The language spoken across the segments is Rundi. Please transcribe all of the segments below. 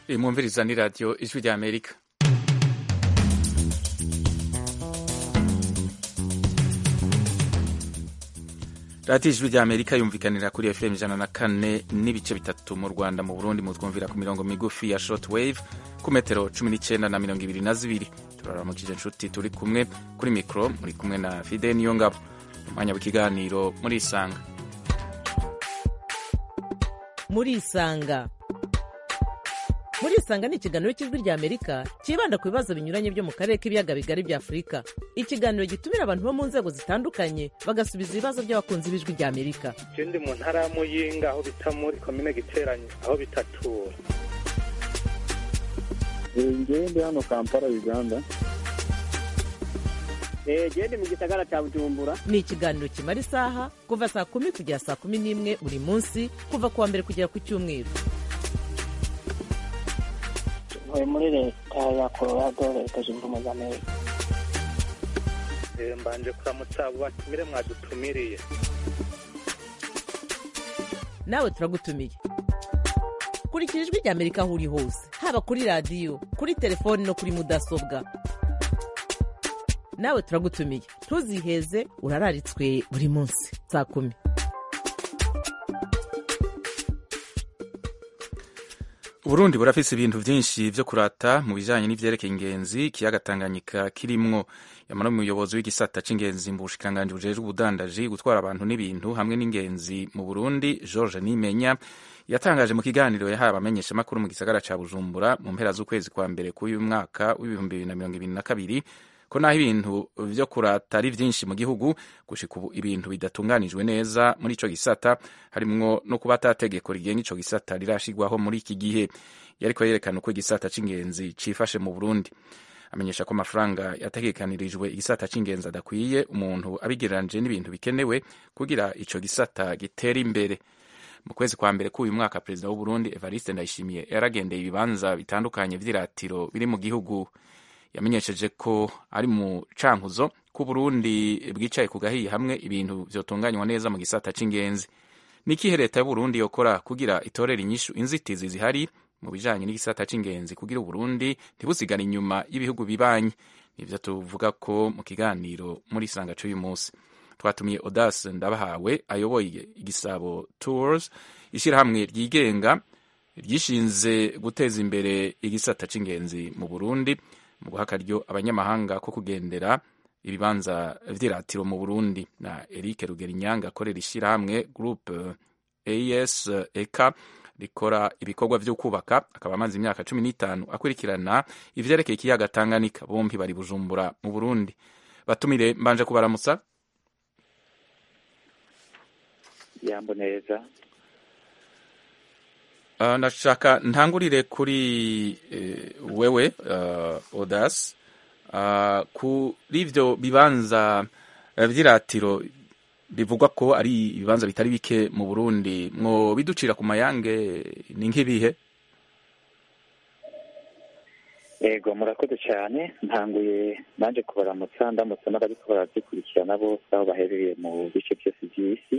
iyi mwumviriza ni radiyo ijwi rya amerika radiyo ijwi rya amerika yumvikanira kuri fm ijana na kane n'ibice bitatu mu rwanda mu burundi mutwumvira ku mirongo migufi ya short wave ku metero cumi n'icyenda na mirongo ibiri na zibiri turaramukije inshuti turi kumwe kuri mikoro muri kumwe na fide niyo ngabo umwanya w'ikiganiro muri isanga muri isanga muri isanga ni ikiganiro cy'ijwi rya amerika cyibanda ku bibazo binyuranye byo mu karere k'ibiyaga bigari bya afurika ikiganiro gitumira abantu bo mu nzego zitandukanye bagasubiza ibibazo by'abakunzi b'ijwi rya amerika je ndi mu ntara ya muyinga aho bita muri komine giteranye aho bitatura ngewe ndi hano kampala uganda gende mu gisagara cya bujumbura ni ikiganiro kimara isaha kuva saa kumi kugera saa kumi n'imwe buri munsi kuva ku wa mbere kugera ku cyumweru ntuye muri leta ya colorado leta zunze ubumwe za amerika Eh, mbanje kuramutsa abo batumire mwadutumiriye nawe turagutumiye kurikira ijwi rya amerika aho uri hose haba kuri radiyo kuri telefoni no kuri mudasobwa nawe turagutumiye ntuziheze urararitswe buri munsi saa kumi uburundi burafise ibintu vyinshi vyo kurata mu bijanye n'ivyerekeye ingenzi ikiyaga tanganyika kirimwo yamara umuyobozi w'igisata c'ingenzi mu bushikiranganji bujejwe ubudandaji gutwara abantu n'ibintu hamwe n'ingenzi mu burundi george nimenya yatangaje mu kiganiro yahaye abamenyeshamakuru mu gisagara ca bujumbura mu mpera z'ukwezi kwa mbere k'uyu mwaka w'ibihumbi bibiri na mirongo ibiri na kabiri ko naho ibintu vyo kurata ari vyinshi mu gihugu gushika ubu ibintu bidatunganijwe neza muri ico gisata harimwo no kuba ata tegeko rigenga ico gisata rirashigwaho muri iki gihe yariko yerekana uko igisata c'ingenzi cifashe mu burundi amenyesha ko amafaranga yategekanirijwe igisata c'ingenzi adakwiye umuntu abigereranije n'ibintu bikenewe kugira ico gisata gitere imbere mu kwezi kwa mbere k'uyu mwaka perezida w'uburundi evariste ndayishimiye yaragendeye ibibanza bitandukanye vy'iratiro biri mu gihugu yamenyesheje ko ari mu cankuzo ko Burundi bwicaye ku gahiye hamwe ibintu vyotunganywa neza mu gisata c'ingenzi nikihe leta y'uburundi yokora kugira itorere inyishu inzitizi zihari mu bijanye n'igisata c'ingenzi kugira uburundi ntibusigare inyuma y'ibihugu bibanyi nivyo tuvuga ko mu kiganiro muri sanga c'uyu munsi twatumiye odas ndabahawe ayoboye igisabo tours ishirahamwe ryigenga ryishinze guteza imbere igisata c'ingenzi mu burundi mu guha akaryo abanyamahanga ko kugendera ibibanza vy'iratiro mu burundi na eric rugerinyanga akorera ishirahamwe groupe as eka rikora ibikorwa vyo kubaka akaba amaze imyaka cumi n'itanu akurikirana ivyerekeye ikiyaga tanganyika bompi bari bujumbura mu burundi batumire mbanje kubaramutsa yambo neza Uh, ndashaka ntangurire kuri uh, wewe uh, Odas uh, kuri ivyo bibanza uh, vy'iratiro bivugwa ko ari ibibanza bitari bike mu Burundi mwo biducira ku mayange ni nk'ibihe yego murakoze cyane ntanguye nanje kubaramutsa ndamutse n'abariko barazikurikirana bose aho baherereye mu bice byose by'isi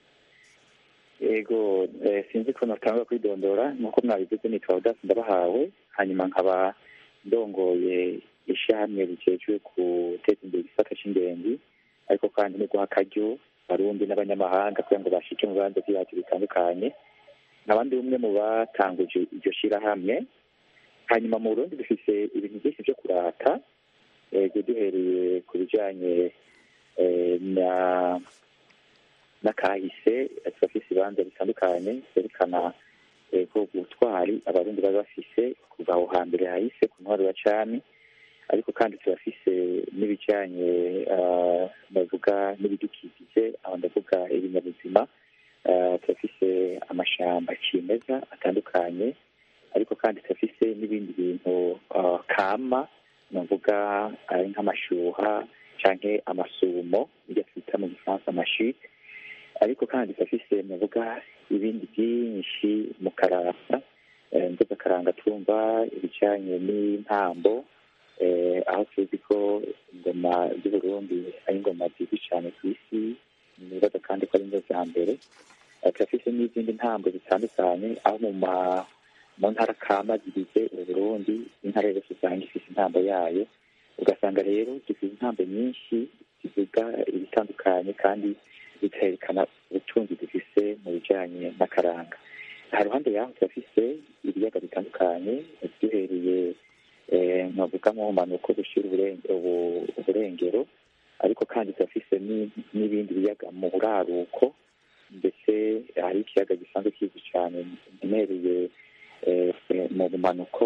yego sinzi ko natanga kwidondora nk'uko mwabivuze nitwa udasi ndabahawe hanyuma nkaba ndongoye ishyirahamwe rijejwe guteza imbere igisata c'ingenzi ariko kandi no guha akaryo barundi n'abanyamahanga kugira ngo bashike mu bibanza vy'iwacu bitandukanye nkabandi umwe mu batanguje iryo shirahamwe hanyuma mu burundi dufise ibintu byinshi vyo kurata yego duhereye ku bijanye na n'akahise turafise ibibanza bitandukanye vyerekana ko ubutwari abarundi bari bafise kuva aho hambere hahise ku ntwaro ya cami ariko kandi turafise n'ibijanye ndavuga n'ibidukikije aho ndavuga ibinyabuzima turafise amashamba cimeza atandukanye ariko kandi turafise n'ibindi bintu kama navuga ari nk'amashuha canke amasumo iryo twita mu gifaransa amashite ariko kandi turafise navuga ibindi byinshi mu karanga nzoga karanga twumva ibijanye n'intambo aho tuzi ko ingoma z'uburundi ari ingoma zizwi cyane ku isi nibaza kandi ko ari zo za mbere turafise n'izindi ntambo zitandukanye aho mu ma mu ntara kama zigize uburundi intara yose usanga ifite intambo yayo ugasanga rero dufite intambo nyinshi zivuga ibitandukanye kandi bikerekana ubutunzi dufise mu bijanye n'akaranga aha ruhande yaho turafise ibiyaga bitandukanye duhereye nkavuga mu mpanuko gushyira uburengero ariko kandi turafise n'ibindi biyaga mu buraruko ndetse hari ikiyaga gisanzwe kizwi cyane giherereye mu bumanuko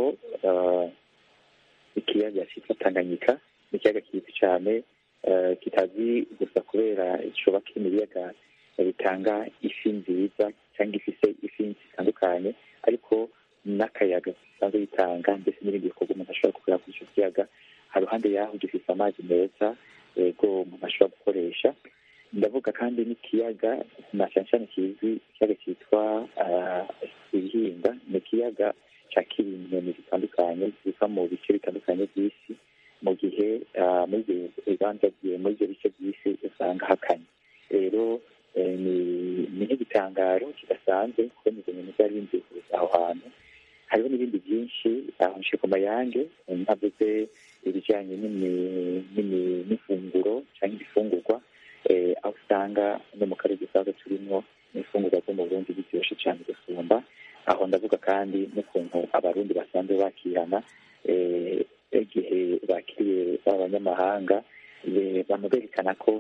ikiyaga cyitwa tanganyika ni ikiyaga kizwi cyane kitazi gusa kubera coba kiri mu biyaga bitanga ifi nziza cyangwa ifise ifi zitandukanye ariko n'akayaga gisanzwe bitanga ndetse n'ibindi bikorwa umuntu ashobora gukorera kuri icyo kiyaga haruhande yaho gifite amazi meza yego umuntu ashobora gukoresha ndavuga kandi n'ikiyaga na cyane cyane kizwi ikiyaga cyitwa ibihinda ni ikiyaga cyakira inyoni zitandukanye ziva mu bice bitandukanye by'isi mu gihe muri ibyo bibanza muri ibyo bice by'isi usanga hakanye rero ni nk'igitangaro kidasanzwe kubona izo nyoni zari binzikuruza aho hantu hariho n'ibindi byinshi aho nshe ku mayange ntavuze ibijyanye n'ifunguro cyangwa ibifungurwa aho usanga no mu karere dusanzwe turimo n'ifungurwa zo mu burundi biryoshye cyane gusumba aho ndavuga kandi n'ukuntu abarundi basanzwe bakirana igihe bakiriye abanyamahanga bama berekana ko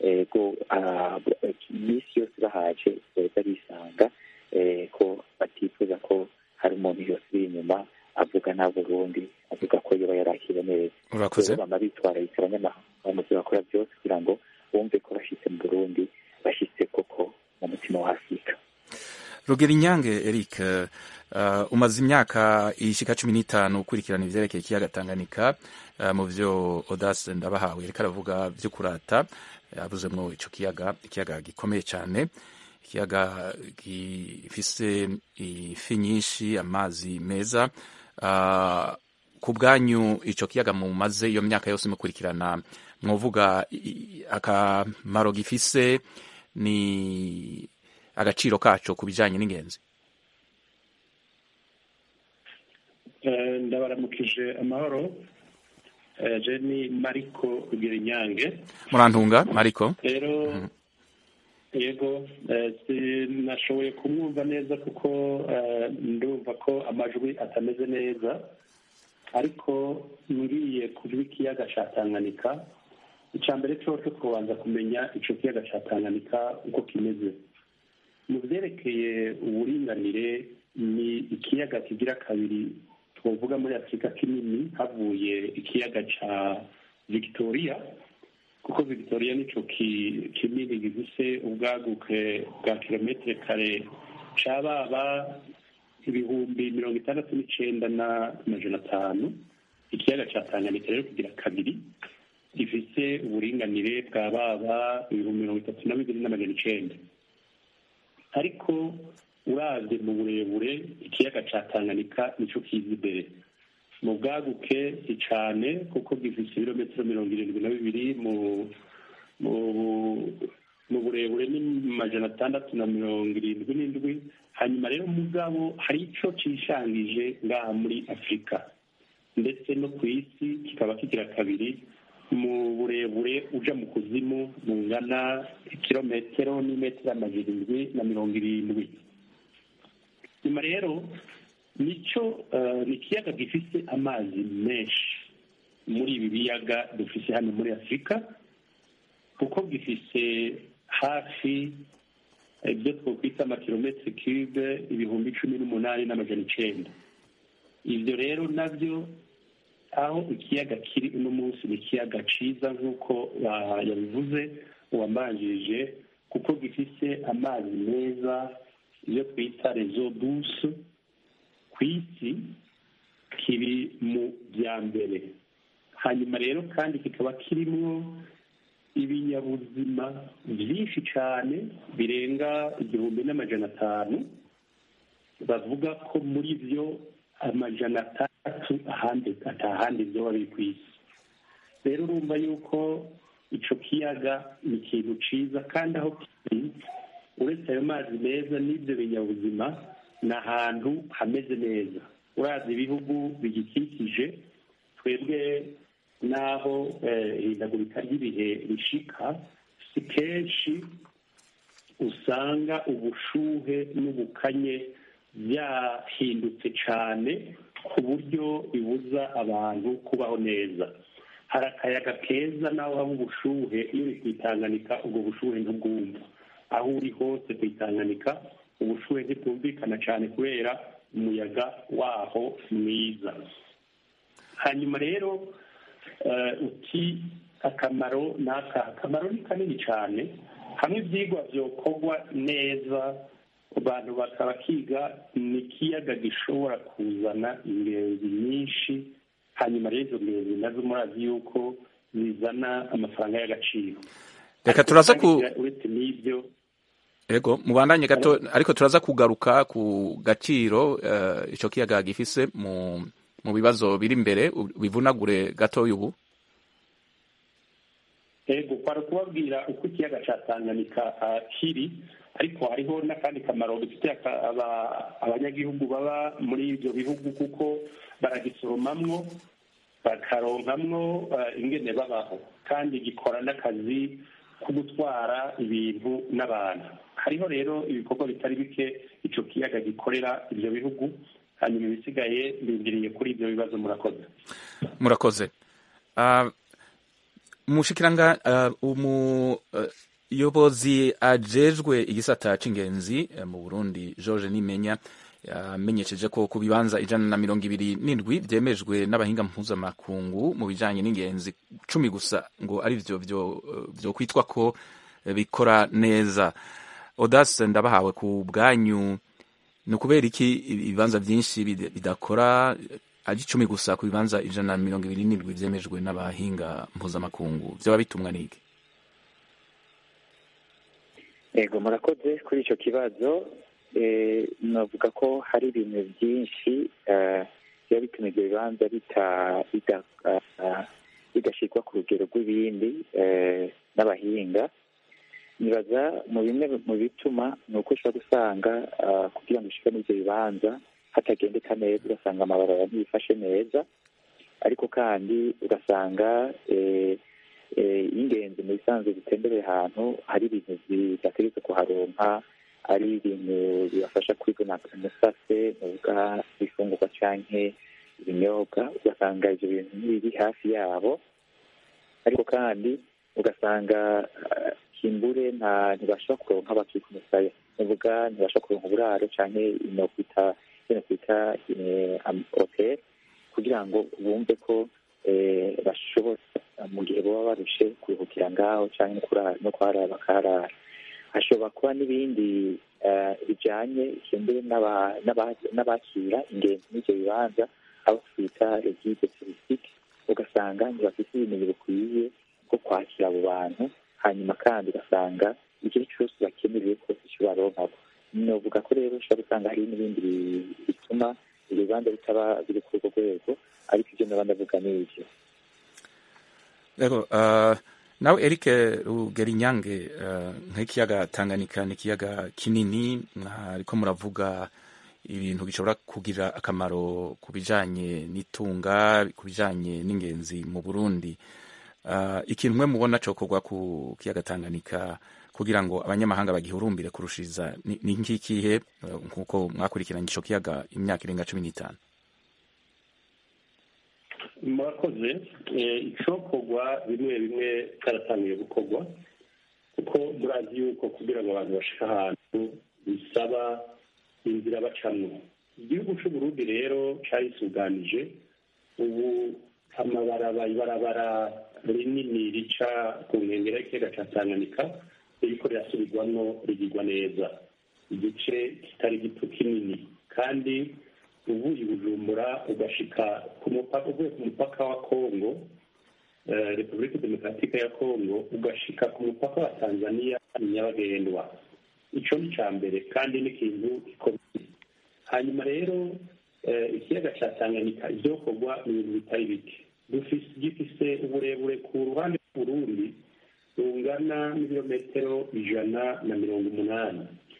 iminsi yose bahaje beza bisanga ko batifuza ko hari umuntu yose uri inyuma avuga nta burundi avuga ko yoba yarakira neza urakoze bama bitwararika abanyamahanga mu byo bakora byose kugira ngo bumve ko bashyitse mu burundi bashyitse koko mu mutima wa afurika rugero inyange eric uh, umaze imyaka ishika cumi n'itanu ukurikirana ivyerekeye ikiyaga tanganyika uh, mu vyo odase ndabahawe reka aravuga vyo kurata yavuzemwo ico kiyaga ikiyaga gikomeye cane ikiyaga gifise ifi nyinshi amazi meza uh, ku bwanyu ico kiyaga mumaze iyo myaka yose mukurikirana mwovuga akamaro gifise ni agaciro kaco ku bijanye n'ingenzi ndabaramukije amahoro je ni mariko rugira inyange murantunga mariko rero yego sinashoboye kumwumva neza kuko ndumva ko amajwi atameze neza ariko ngiye kuri ikiyaga ca tanganyika icya mbere cose kubanza kumenya ico kiyaga ca tanganyika uko kimeze mu byerekeye uburinganire ni ikiyaga kigira kabiri twavuga muri afurika kinini havuye ikiyaga ca victoria kuko victoria nico kinini gifise ubwaguke bwa kilometere kare cababa ibihumbi mirongo itandatu n'icenda n'amajana atanu ikiyaga ca tanganyika rero kigira kabiri gifise uburinganire bwa baba ibihumbi mirongo itatu na bibiri n'amajana icenda ariko uravye mu burebure ikiyaga ca tanganyika nico kiza imbere mu bwaguke si cane kuko gifise ibirometero mirongo irindwi na bibiri mu mu burebure ni majana atandatu na mirongo irindwi n'indwi hanyuma rero mugabo hari ico cishangije ngaha muri afurika ndetse no ku isi kikaba kigira kabiri mu burebure uja mu kuzimu bungana ikirometero n'imetero amajana indwi na mirongo irindwi nyuma rero nico ni ikiyaga gifise amazi menshi muri ibi biyaga dufise hano muri afurika kuko gifise hafi ibyo twokwita amakilometero cube ibihumbi cumi n'umunani n'amajana icenda ivyo rero navyo aho ikiyaga kiri uno munsi ni ikiyaga ciza nk'uko yabivuze uwambanjirije kuko gifise amazi meza iyo twita rezo duse ku isi kiri mu bya mbere hanyuma rero kandi kikaba kirimwo ibinyabuzima byinshi cyane birenga igihumbi n'amajana atanu bavuga ko muri byo amajana atandatu ahandi atahandi byoba biri ku isi rero urumva yuko ico kiyaga ni ikintu ciza kandi aho kiri uretse ayo mazi meza n'ibyo binyabuzima ni ahantu hameze neza urazi ibihugu bigikikije twebwe n'aho ihindagurika ry'ibihe rishika si kenshi usanga ubushuhe n'ubukanye byahindutse cyane ku buryo bibuza abantu kubaho neza hari akayaga keza naho haba ubushuhe iyo uri kwitanganika ubwo bushuhe ntubwumva aho uri hose kwitanganika ubushuhe ntibwumvikana cyane kubera umuyaga waho mwiza hanyuma rero uti akamaro ni aka akamaro ni kanini cyane hamwe ibyigwa byokorwa neza abantu bakaba kiga ni ikiyaga gishobora kuzana ingenzi nyinshi hanyuma rero izo ngenzi nazo murazi yuko zizana amafaranga y'agaciro reka turaza ku uretse n'ibyo ego mubandanye gato ariko turaza kugaruka ku gaciro uh, ico kiyaga gifise mu mu bibazo biri imbere bivunagure gatoya ubu ego kwari kubabwira uko ikiyaga ca tanganyika uh, kiri ariko hariho n'akandi kamaro dufitiye abanyagihugu baba muri ibyo bihugu kuko baragisoromamwo bakaronkamwo ingene babaho kandi gikora n'akazi ko gutwara ibintu n'abantu hariho rero ibikorwa bitari bike icyo kiyaga gikorera ibyo bihugu hanyuma ibisigaye bindiriye kuri ibyo bibazo murakoze murakoze umushikiranga umuyobozi ajejwe igisata c'ingenzi mu burundi george nimenya yamenyesheje ko ku bibanza ijana na mirongo ibiri n'indwi byemejwe n'abahinga mpuzamakungu mu bijanye n'ingenzi cumi gusa ngo ari vyo vyo kwitwa ko bikora neza odase ndabahawe ku bwanyu ni ukubera iki ibibanza byinshi bidakora ari icumi gusa ku bibanza ijana na mirongo ibiri n'indwi byemejwe n'abahinga mpuzamakungu byaba bitumwa n'iki yego murakoze kuri icyo kibazo navuga ko hari ibintu byinshi biba bituma ibyo bibanza bidashyirwa ku rugero rw'ibindi n'abahinga nibaza mu bimwe mu bituma ni uko ushobora gusanga kugira ngo ushyire muri ibyo bibanza hatagendeka neza ugasanga amabarabara ntibifashe neza ariko kandi ugasanga ingenzi mu bisanzwe zitembereye ahantu hari ibintu bidategetse kuharonka ari ibintu bibafasha kwigona umusase muvuga ibifungurwa canke ibinyobwa ugasanga ivyo bintu ntibiri hafi yabo ariko kandi ugasanga kimbure nta ntibashobora kuronka bakika umusaya muvuga ntibashobora kuronka uburaro canke inokwita inokwita hotel kugira ngo bumve ko bashobora mu gihe baba barushe kuruhukira ngaho canke no kuharara bakaharara hashobora kuba n'ibindi bijanye kimbure n'abakira ingenzi n'ivyo bibanza abo twita regide turisitike ugasanga ntibafite ubumenyi bukwiye bwo kwakira abo bantu hanyuma kandi ugasanga igihe cyose bakenerewe kose icyo baronkako novuga ko rero ushobora gusanga hari n'ibindi bituma ibyo bibanza bitaba biri kuri urwo rwego ariko ibyo naba ndavuga ni ivyo rero nawe eric rugerinyange nk'ikiyaga tanganyika ni ikiyaga kinini ariko muravuga ibintu bishobora kugira akamaro ku bijanye n'itunga ku bijanye n'ingenzi mu burundi ikintu mwe mubona cokorwa ku kiyaga tanganyika kugira ngo abanyamahanga bagihurumbire kurushiriza ni nkikihe nk'uko mwakurikiranye ico kiyaga imyaka irenga cumi n'itanu murakoze icokorwa bimwe bimwe karatangiye gukorwa kuko murazi yuko kugira ngo abantu bashike ahantu bisaba inzira bacamwo igihugu c'uburundi rero carisuganije ubu amabaraba ibarabara rinini rica ku nkengera y'ikiyaga ca tanganyika ririko rirasubirwamwo rigirwa neza igice kitari gito kinini kandi uvuye i bujumbura ugashika ku mupaka uvuye ku mupaka wa kongo repubulika demokaratike ya kongo ugashika ku mupaka wa tanzania nyabagendwa ico ni ca mbere kandi n'ikintu gikomeye hanyuma rero ikiyaga ca tanganyika ivyokorwa ni ibintu bitari bike gifise uburebure ku ruhande rw'uburundi rungana n'ibirometero ijana na mirongo umunani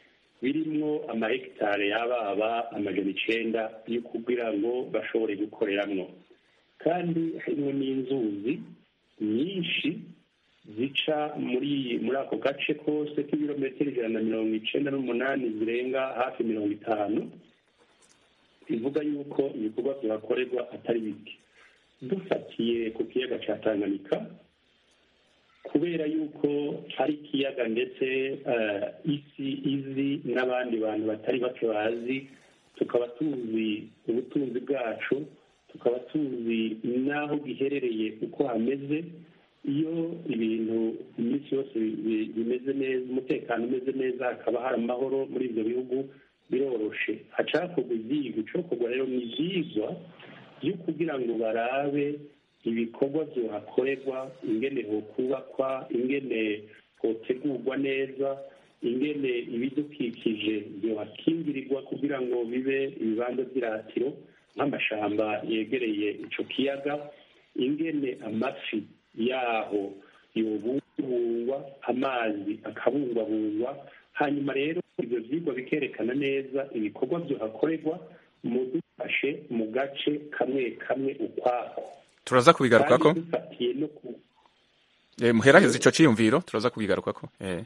birimwo amahegitare y'ababa amajana icenda yo kugira ngo bashobore gukoreramwo kandi harimo n'inzuzi nyinshi zica muri muri ako gace kose k'ibirometero ijana na mirongo icenda n'umunani zirenga hafi mirongo itanu bivuga yuko ibikorwa bihakorerwa atari bike dufatiye ku kiyaga cya tanganyika kubera yuko ari ikiyaga ndetse isi izi n'abandi bantu batari bake bazi tukaba tuzi ubutunzi bwacu tukaba tuzi n'aho giherereye uko hameze iyo ibintu iminsi yose bimeze neza umutekano umeze neza hakaba hari amahoro muri ibyo bihugu biroroshe hacakorwa ibyigwa icokorwa rero ni ibyigwa byo kugira ngo barabe ibikorwa byohakorerwa ingene hokubakwa ingene hotegurwa neza ingene ibidukikije byohakingirirwa kugira ngo bibe ibibanza by'iratiro nk'amashamba yegereye ico kiyaga ingene amafi yaho yobungwabungwa amazi akabungwabungwa hanyuma rero ibyo vyigwa bikerekana neza ibikorwa byohakorerwa mudufashe mu gace kamwe kamwe ukwako turaza kubigarukako kandi dufatiye no ku Eh, muheraheze ico ciyumviro turaza kubigarukako eh.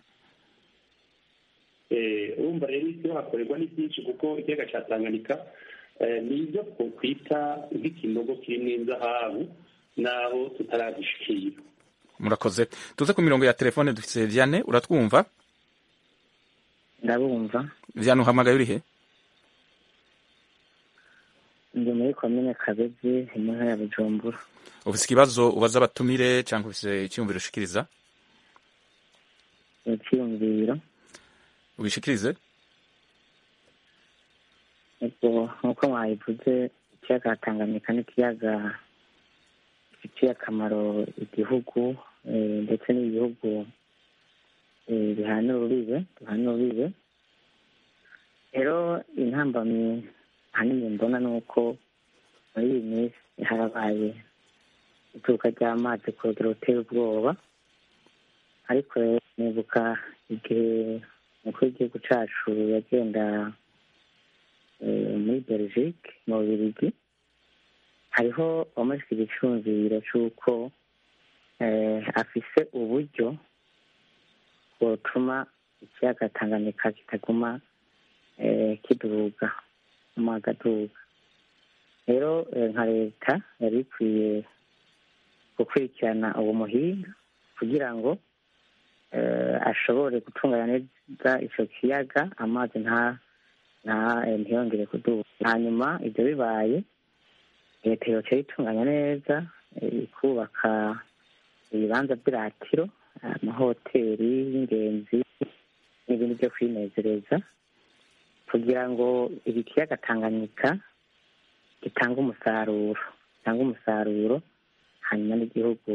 Eh, urumva rero isi hakorerwa ni byinshi kuko ikiyaga cya tanganyika eh, ni ibyo twokwita nk'ikinogo kirimo inzahabu naho tutaragishikira murakoze tuze ku mirongo ya telefone dufise Vianney uratwumva ndabumva Vianney uhamagaye urihe ndi muri komine kabezi mu ntara ya bujumbura ufise ikibazo ubaza abatumire cyangwa ufise icyumviro ushikiriza icyiyumviro ubishikirize ubwo nk'uko mwabivuze ikiyaga tanganyika n'ikiyaga gifitiye akamaro igihugu eh, ndetse n'ibihugu eh, bihana urubibe bihana urubibe rero intambamyi ahanini mbona ni uko muri iyi minsi harabaye ituruka ry'amazi ku rugero ruteye ubwoba ariko rero nibuka igihe umukuru w'igihugu cacu yagenda eh, muri belgique mu bubirigi hariho wamajwe igicumviro c'uko eh, afise uburyo bwotuma ikiyaga tanganyika kitaguma eh, kiduga amazi aduga rero eh, nka leta yari ikwiye gukurikirana uwo muhinga kugira ngo eh, ashobore gutunganya neza ico kiyaga amazi nta nta eh, ntiyongere kuduga hanyuma ibyo bibaye leta yoca yitunganya neza eh, ikubaka ibibanza by'iratiro amahoteli y'ingenzi n'ibindi byo kwinezereza kugira ngo iki kiyaga tanganyika gitange umusaruro gitange umusaruro hanyuma n'igihugu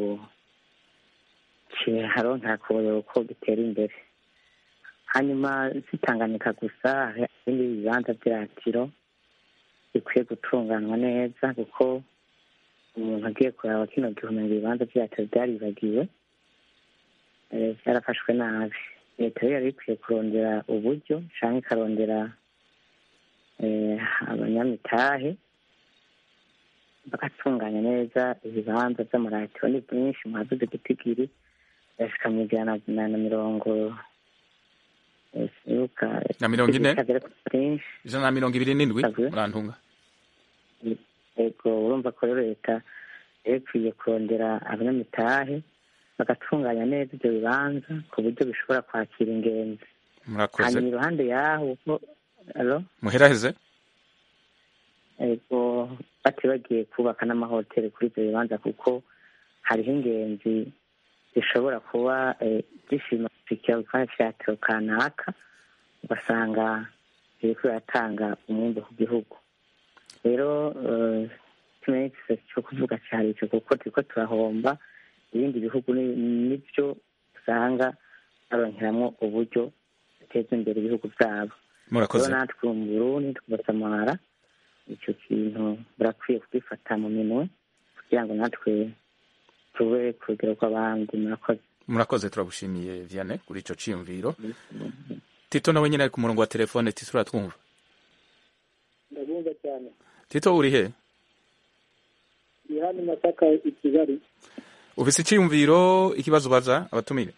kiharonka koyo ko gitera imbere hanyuma zitanganyika gusa hari ibindi bibanza by'iratiro bikwiye gutunganywa neza kuko umuntu agiye kuraba kino gihumbi ibibanza byacu byaribagiwe eh, byarafashwe nabi leta rero yari ikwiye kurondera uburyo cyangwa ikarondera eh, abanyamitahe bagatunganya neza ibibanza by'amaratiro ni byinshi mwavuze gitigiri yashika mu ijana na na mirongo eh, sibuka Na mirongo ine? bitagera kuri byinshi ijana na mirongo ibiri n'indwi Savuye. murantunga yego urumva ko rero leta yari ikwiye kurondera abanyamitahe bagatunganya neza ibyo bibanza ku buryo bishobora kwakira ingenzi murakoze hanyuma iruhande yaho uko alo muheraheze yego batibagiye kubaka n'amahoteli kuri ibyo bibanza kuko hariho ingenzi zishobora kuba eh, zishima gushyikira ku cyatiro kanaka ugasanga biriko biratanga umwimbu ku gihugu rero eh, ikimenyetso cyo kuvuga cyari icyo kuko turiko turahomba ibindi bihugu ni- nibyo usanga baronkeramwo uburyo buteza imbere ibihugu byabo murakoze rero natwe mu burundi tugasamara icyo kintu burakwiye kugifata mu minwe kugira ngo natwe tube ku rugero rw'abandi murakoze murakoze turagushimiye Vianney kuri ico ciyumviro tito nawe nyine ari ku murongo wa telefone tito uratwumva ndabumva cyane tito uri he ni hano masaka i kigali ufise icyiyumviro ikibazo ubaza abatumire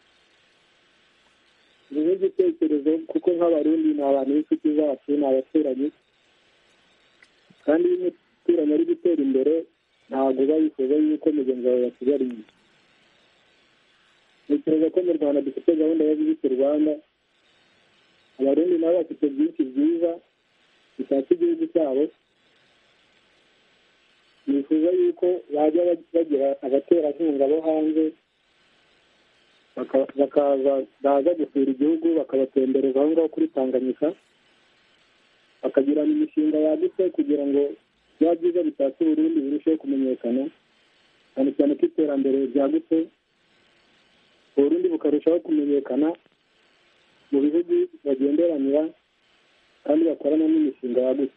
ni nk'igitekerezo kuko nk'abarundi ni abantu b'inshuti zacu ni abaturanyi kandi iyo umuturanyi ari gutera imbere ntabwo uba wifuza yuko mugenzi wawe yasigara inyuma ntekereza ko mu rwanda dufite gahunda yo gushyira rwanda abarundi nabo bafite byinshi byiza bitatse igihugu cyabo nifuza yuko bajya bagira abaterankunga bo hanze bakaza baza gusura igihugu bakabatembereza aho ngaho kuri tanganyika bakagirana imishinga yagutse kugira ngo bya byiza bitatse uburundi birusheho kumenyekana cyane cyane ko iterambere ryagutse uburundi bukarushaho kumenyekana mu bihugu bagenderanira kandi bakorana n'imishinga yagutse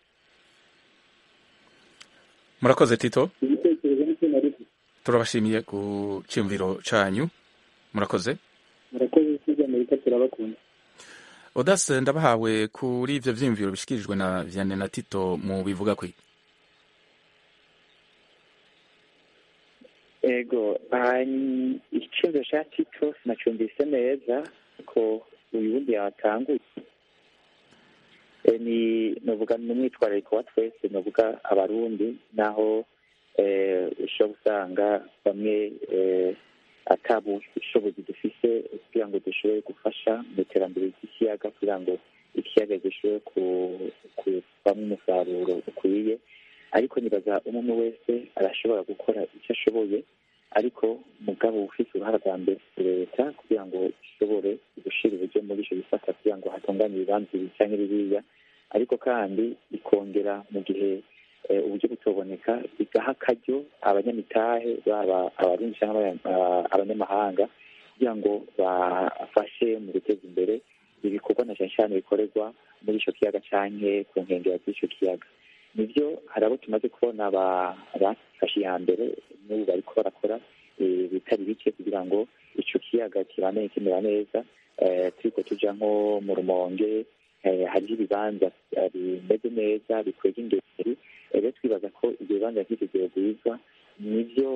murakoze tito igitekerezo nicyo nari mfite turabashimiye ku cyiyumviro cyanyu murakoze murakoze isi amerika turabakunda odase ndabahawe kuri ibyo byiyumviro bishyikirijwe na vianney na tito mu bivuga kwe ego icyemezo cya tito sinacumbise neza ko uyu wundi yatanguye ni nuvuga ni umwitwarariko wa twese nuvuga abarundi naho ushobora gusanga bamwe atabu ubushobozi dufise kugira ngo dushobore gufasha mu iterambere ry'ikiyaga kugira ngo ikiyaga gishobore kuvamo umusaruro ukwiye ariko nibaza umwe wese arashobora gukora icyo ashoboye ariko mugabo ufite uruhare rwa mbere leta kugira ngo ishobore gushyira uburyo muri icyo gisata kugira ngo hatunganye ibibanza ibi cyangwa biriya ariko kandi ikongera mu gihe uburyo butoboneka igaha akaryo abanyamitahe baba abarundi cyangwa abanyamahanga kugira ngo bafashe mu guteza imbere ibikorwa na cyane cyane bikorerwa muri icyo kiyaga cyangwa ku nkengero z'icyo kiyaga nibyo hari abo tumaze kubona bafashe iya mbere n'ubu bariko barakora bitari bike kugira ngo icyo kiyaga kibane kimera neza turiko tuja nko mu rumonge hariho ibibanza bimeze neza bikwega ingeri rero twibaza ko ibyo bibanza nk'ibyo byogwizwa nibyo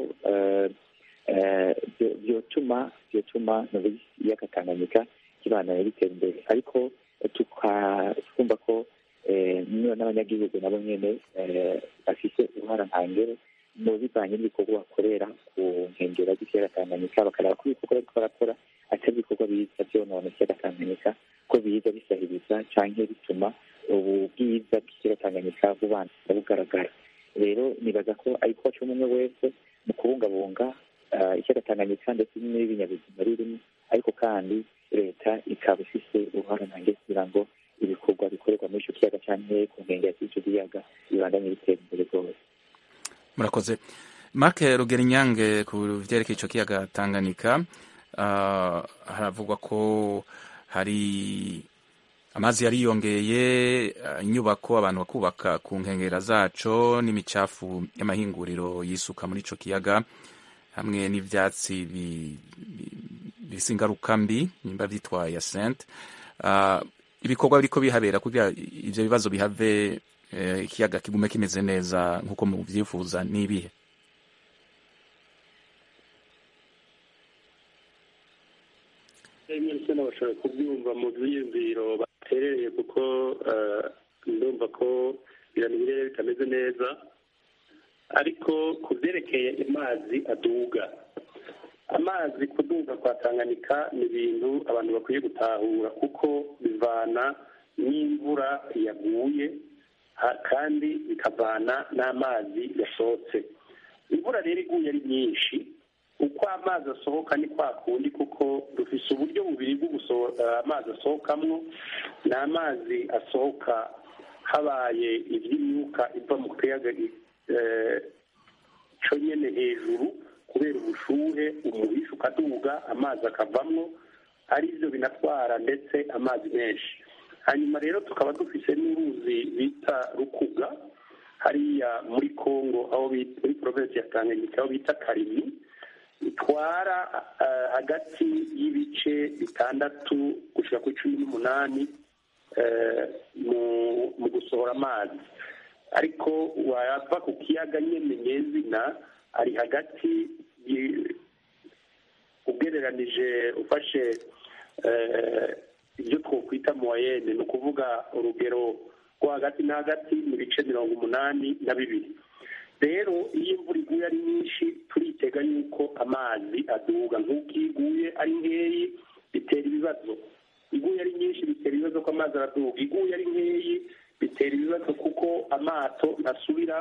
byotuma byotuma ikiyaga tanganyika kibandanya bitera imbere ariko twumva ko n'abanyagihugu nabo nyene bafite uruhara ntangere mu bivanye n'ibikorwa bakorera ku nkengero z'ikiyaga tanganyika bakareba ko ibikorwa bariko barakora atari ibikorwa biza vyonona ikiyaga tanganyika ko biza bisahiriza canke bituma ubu bwiza bw'ikiyaga tanganyika bubandanya bugaragara rero nibaza ko ariko waca umwe wese mu kubungabunga ikiyaga tanganyika ndetse n'ibinyabuzima birimo ariko kandi leta ikaba ifise uruhara ntangere kugira ngo ibikorwa bikorerwa muri icyo kiyaga cyane ku nkengero z'icyo kiyaga bibandanye bitera imbere rwose murakoze mark rugerinyange ku byerekeye icyo kiyaga tanganyika haravugwa ko hari amazi yariyongeye inyubako abantu bakubaka ku nkengero zaco n'imicafu y'amahinguriro yisuka muri icyo kiyaga hamwe n'ibyatsi bifite ingaruka mbi nimba byitwa yasente ibikorwa biriko bihabera kugira ivyo bibazo bihave ikiyaga kigume kimeze neza nk'uko muvyifuza n'ibihe ndetse n'abashoboye kubyumva mu byiyumviro baterereye kuko ndumva ko ibintu birere bitameze neza ariko ku byerekeye amazi aduga amazi kuduga kwa tanganyika ni ibintu abantu bakwiye gutahura kuko bivana n'imvura yaguye kandi bikavana n'amazi yasohotse imvura rero iguye ari nyinshi uko amazi asohoka ni kwa kundi kuko dufise uburyo bubiri bwo gusohora amazi asohokamwo ni amazi asohoka habaye iby'imyuka iva mu kiyaga cyo nyine hejuru kubera ubushuhe umuhisha ukaduga amazi akavamwo ari byo binatwara ndetse amazi menshi hanyuma rero tukaba dufise n'uruzi bita rukuga hariya muri congo aho muri provinsi ya tanganyika aho bita karimi itwara hagati y'ibice bitandatu gushyira kuri cumi n'umunani mu gusohora amazi ariko wava ku kiyaga nyine nyezina ari hagati ugereranije ufashe ibyo twakwita muwayene ni ukuvuga urugero rwo hagati na hagati mu bice mirongo umunani na bibiri rero iyo imvura iguye ari nyinshi turitega yuko amazi aduga nk'uko iyo iguye ari nkeyi bitera ibibazo iguye ari nyinshi bitera ibibazo ko amazi araduga iguye ari nkeyi bitera ibibazo kuko amato ntasubira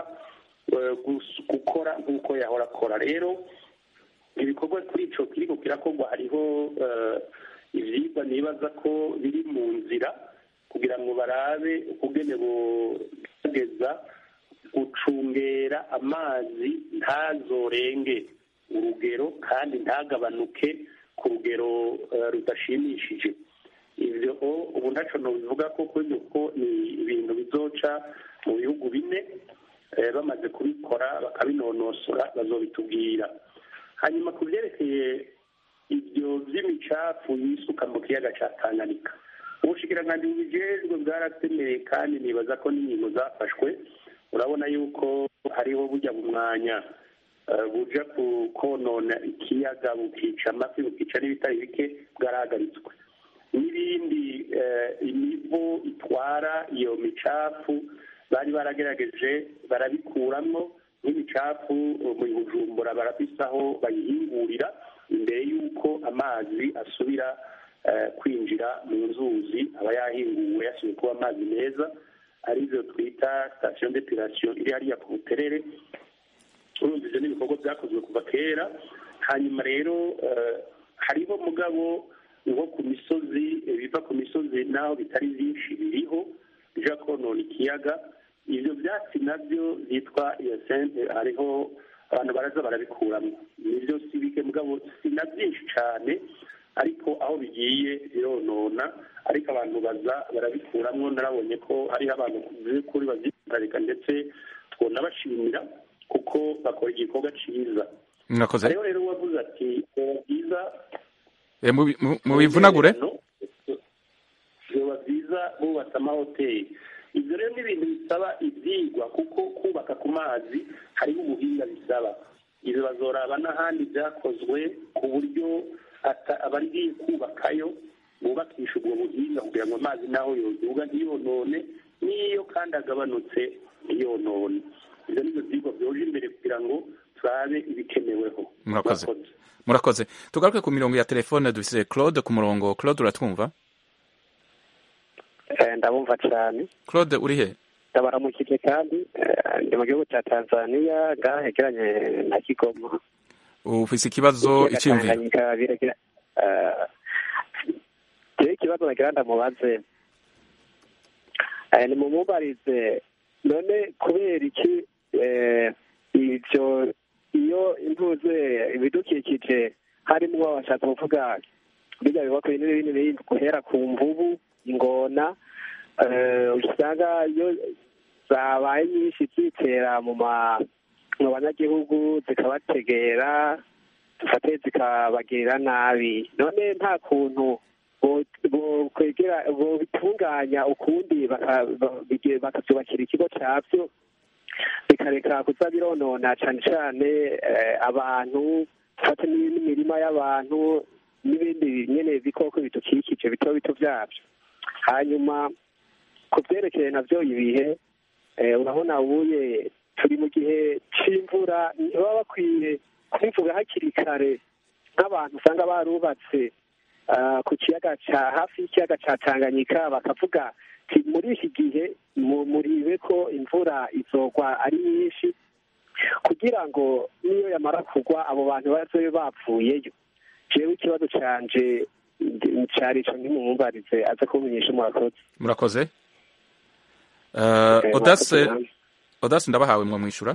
gukora nk'uko yahora akora rero ibikorwa kuri icyo kiriko kirakorwa hariho ibyigwa nibaza ko biri mu nzira kugira ngo barabe ukugene bugerageza gucungera amazi ntazorenge urugero kandi ntagabanuke ku rugero rudashimishije ibyo ubu ntacyo bivuga ko ko ni ibintu bizoca mu bihugu bine bamaze kubikora bakabinonosora bazobitubwira hanyuma ku byerekeye ibyo by'imicafu yisuka mu kiyaga cya tanganyika ubushikiranganji bubijejwe bwaratemeye kandi nibaza ko n'inkingo zafashwe urabona yuko hariho bujya mu mwanya buja konona ikiyaga bukica amafi bukica n'ibitari bike bwarahagaritswe n'ibindi imivo itwara iyo micafu bari baragerageje barabikuramwo nk'imicafu mu bujumbura barafise aho bayihingurira imbere y'uko amazi asubira kwinjira mu nzuzi aba yahinguwe yasubiye kuba amazi meza arizo twita sitasiyo depurasiyo iri hariya ku buterere urumva ibyo ni ibikorwa byakozwe kuva kera hanyuma rero hariho mugabo nko ku misozi biva ku misozi n'aho bitari byinshi biriho bija konona ikiyaga ibyo byatsi nabyo byitwa iyosente hariho abantu baraza barabikuramo nibyo si bike mugabo si na byinshi cyane ariko aho bigiye bironona ariko abantu baza barabikuramo narabonye ko hariho abantu kuri bazihagarika ndetse twonabashimira kuko bakora igikorwa cyiza mwakoze hariho rero uwavuze ati biba byiza mu bivunagure biba byiza bubatse amahoteli ibyo rero ni ibintu bisaba ibyigwa kuko kubaka ku mazi hariho ubuhinga bisaba ibyo bazoraba n'ahandi byakozwe ku buryo abari kubakayo bubakisha ubwo buhinga kugira ngo amazi naho yoduga ntiyonone n'iyo kandi agabanutse ntiyonone ibyo ni byo byigwa byoje imbere kugira ngo turabe ibikeneweho murakoze murakoze tugaruke ku mirongo ya telefone dufise claude ku murongo claude uratwumva ndabumva cyane claude uri he ndabaramukije kandi ndi mu gihugu cya tanzania ngaha hegeranye na kigoma ufise ikibazo icyumviro rero ikibazo nagira ndamubaze nimumubarize none kubera iki ibyo iyo impuze ibidukikije harimo bashatse kuvuga bijya bibakwe binini binini guhera ku mvubu ingona usanga iyo zabaye nyinshi zitera mu banyagihugu zikabategera dufate zikabagirira nabi none nta kuntu bokwegera bitunganya ukundi bakazubakira ikigo cyabyo bikareka kuza bironona cyane cyane abantu dufate n'imirima y'abantu n'ibindi nyine bikoko bidukikije bito bito byabyo hanyuma ku byerekeye nabyo ibihe urabona ubuye turi mu gihe cy'imvura baba bakwiye kubivuga hakiri kare nk'abantu usanga barubatse ku kiyaga cya hafi y'ikiyaga cya tanganyika bakavuga muri iki gihe muribe ko imvura izogwa ari nyinshi kugira ngo niyo yamara kugwa abo bantu bazobe bapfuyeyo jewe ikibazo canje cari ico ntimumubarize aze kumenyesha murakoze murakoze odase odase ndabahawe mwo mwishura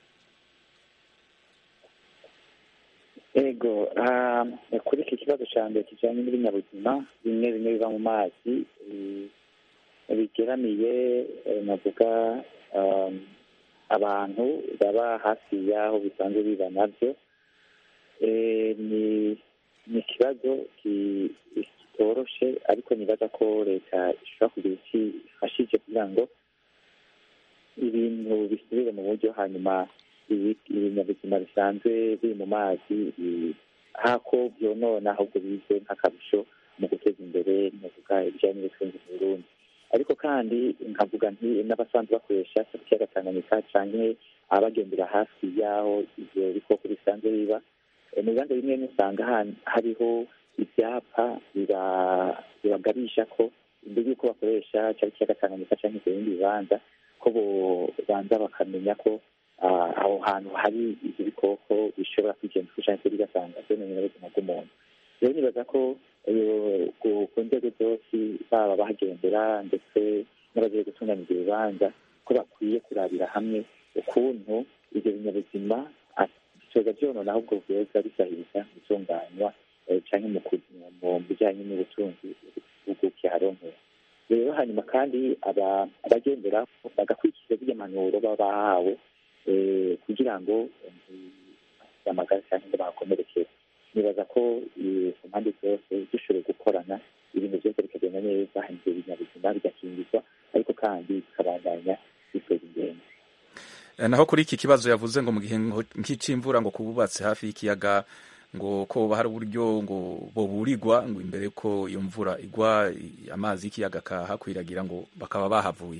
ego kuri iki kibazo cya mbere kijyanye n'ibinyabuzima bimwe bimwe biva mu mazi bigeramiye navuga abantu baba hafi y'aho bisanzwe biba nabyo ni ni ikibazo kitoroshe ariko nibaza ko leta ishobora kugira iki ifashije kugira ngo ibintu bisubire mu buryo hanyuma ibinyabuzima bisanzwe biri mu mazi hako byonona ahubwo bize nk'akarusho mu guteza imbere navuga ibijyanye n'ubutunzi mu burundi ariko kandi nkavuga nti n'abasanzwe bakoresha ikiyaga tanganyika canke abagendera hafi y'aho ivyo bikoko bisanzwe biba mu bibanza bimwe usanga hariho ibyapa bibagarisha ko imbere y'uko bakoresha cyari ikiyaga tanganyika canke ibyo bindi bibanza ko bobanza bakamenya ko aho hantu hari ibyo bikoko bishobora kwigenza canke bigasanga byononera ubuzima bw'umuntu rero nibaza ko ku nzego zose baba bahagendera ndetse n'abagiye gutunganya ibyo bibanza ko bakwiye kurabira hamwe ukuntu ibyo binyabuzima bitoza byonona ahubwo byoza bisahiriza mu itunganywa cyangwa mu bijyanye n'ubutunzi bw'igihugu kiharonkera rero hanyuma kandi abagendera bagakurikiza zirya mpanuro baba bahawe kugira ngo amagara cyangwa ngo bahakomerekere nibaza ko ku mpande zose dushoboye gukorana ibintu byose bikagenda neza ibyo binyabuzima bigakingirwa ariko kandi bikabandanya biteza ingenzi naho kuri iki kibazo yavuze ngo mu gihe nk'icimvura ngo kububatse hafi y'ikiyaga ngo ko hari uburyo ngo boburirwa ngo imbere ko iyo mvura igwa amazi y'ikiyaga akahakwiragira ngo bakaba bahavuye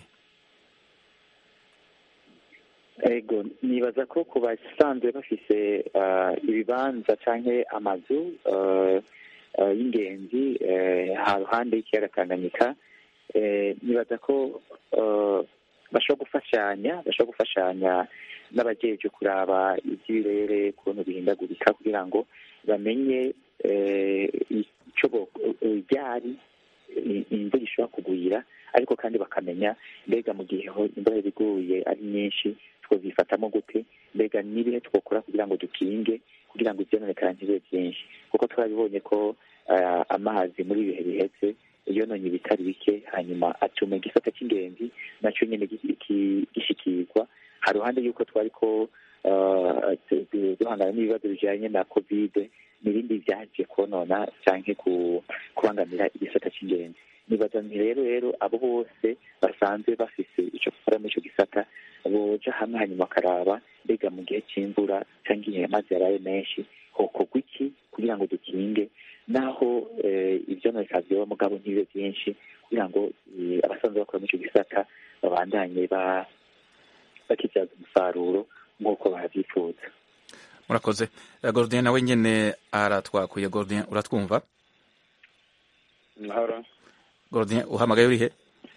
ego nibaza ko ku basanzwe bafise ibibanza cyangwa amazu y'ingenzi haruhande y'ikiyaga tanganyika nibaza ko bashobora gufashanya bashobora gufashanya n'abajeje kuraba iby'ibirere ukuntu bihindagurika kugira ngo bamenye icyo ryari imvura ishobora kugwira ariko kandi bakamenya mbega mu gihe imvura iguye ari nyinshi twazifatamo gute mbega n'ibihe twakora kugira ngo dukinge kugira ngo ibyononekara ntibibe byinshi kuko twabibonye ko amazi muri ibihe bihetse yononye ibitari bike hanyuma atuma igisata cy'ingenzi nacyo nyine gishikirwa hari ruhande y'uko twari ko duhangana n'ibibazo bijyanye na kovide n'ibindi byaje konona cyangwa kubangamira igisata cy'ingenzi nibaza ni rero rero abo bose basanzwe bafise icyo gukora muri icyo gisata boja hamwe hanyuma bakaraba mbega mu gihe cy'imvura cyangwa igihe amazi yaraye menshi hokorwa iki kugira ngo dukinge naho ibyononeka byoba mugabo ntibibe byinshi kugira ngo abasanzwe bakora muri icyo gisata babandanye bakibyaza umusaruro nk'uko babyifuza murakoze gorudin nawe nyine aratwakuye gorudin uratwumva mahoro gorudin uhamagaye urihe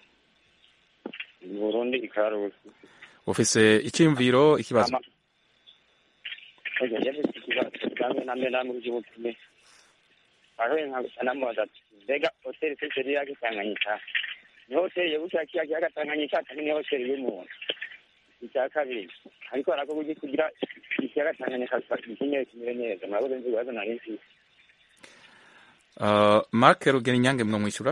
burundi ikarusi ufise icyiyumviro ikibazo yafise ikibazo kamwe namwe namwe ry'ubupime aho anamubaza ati mbega hoteli seseri yake tanganyika ni hoteli yegukira kiya kiyaga tanganyika kandi ni hoteli y'umuntu icya kabiri ariko harakorwa iki kugira ikiyaga tanganyika gikeneye kimere neza murakoze nzi ibibazo nari mfise mark rugero inyange mwamwishyura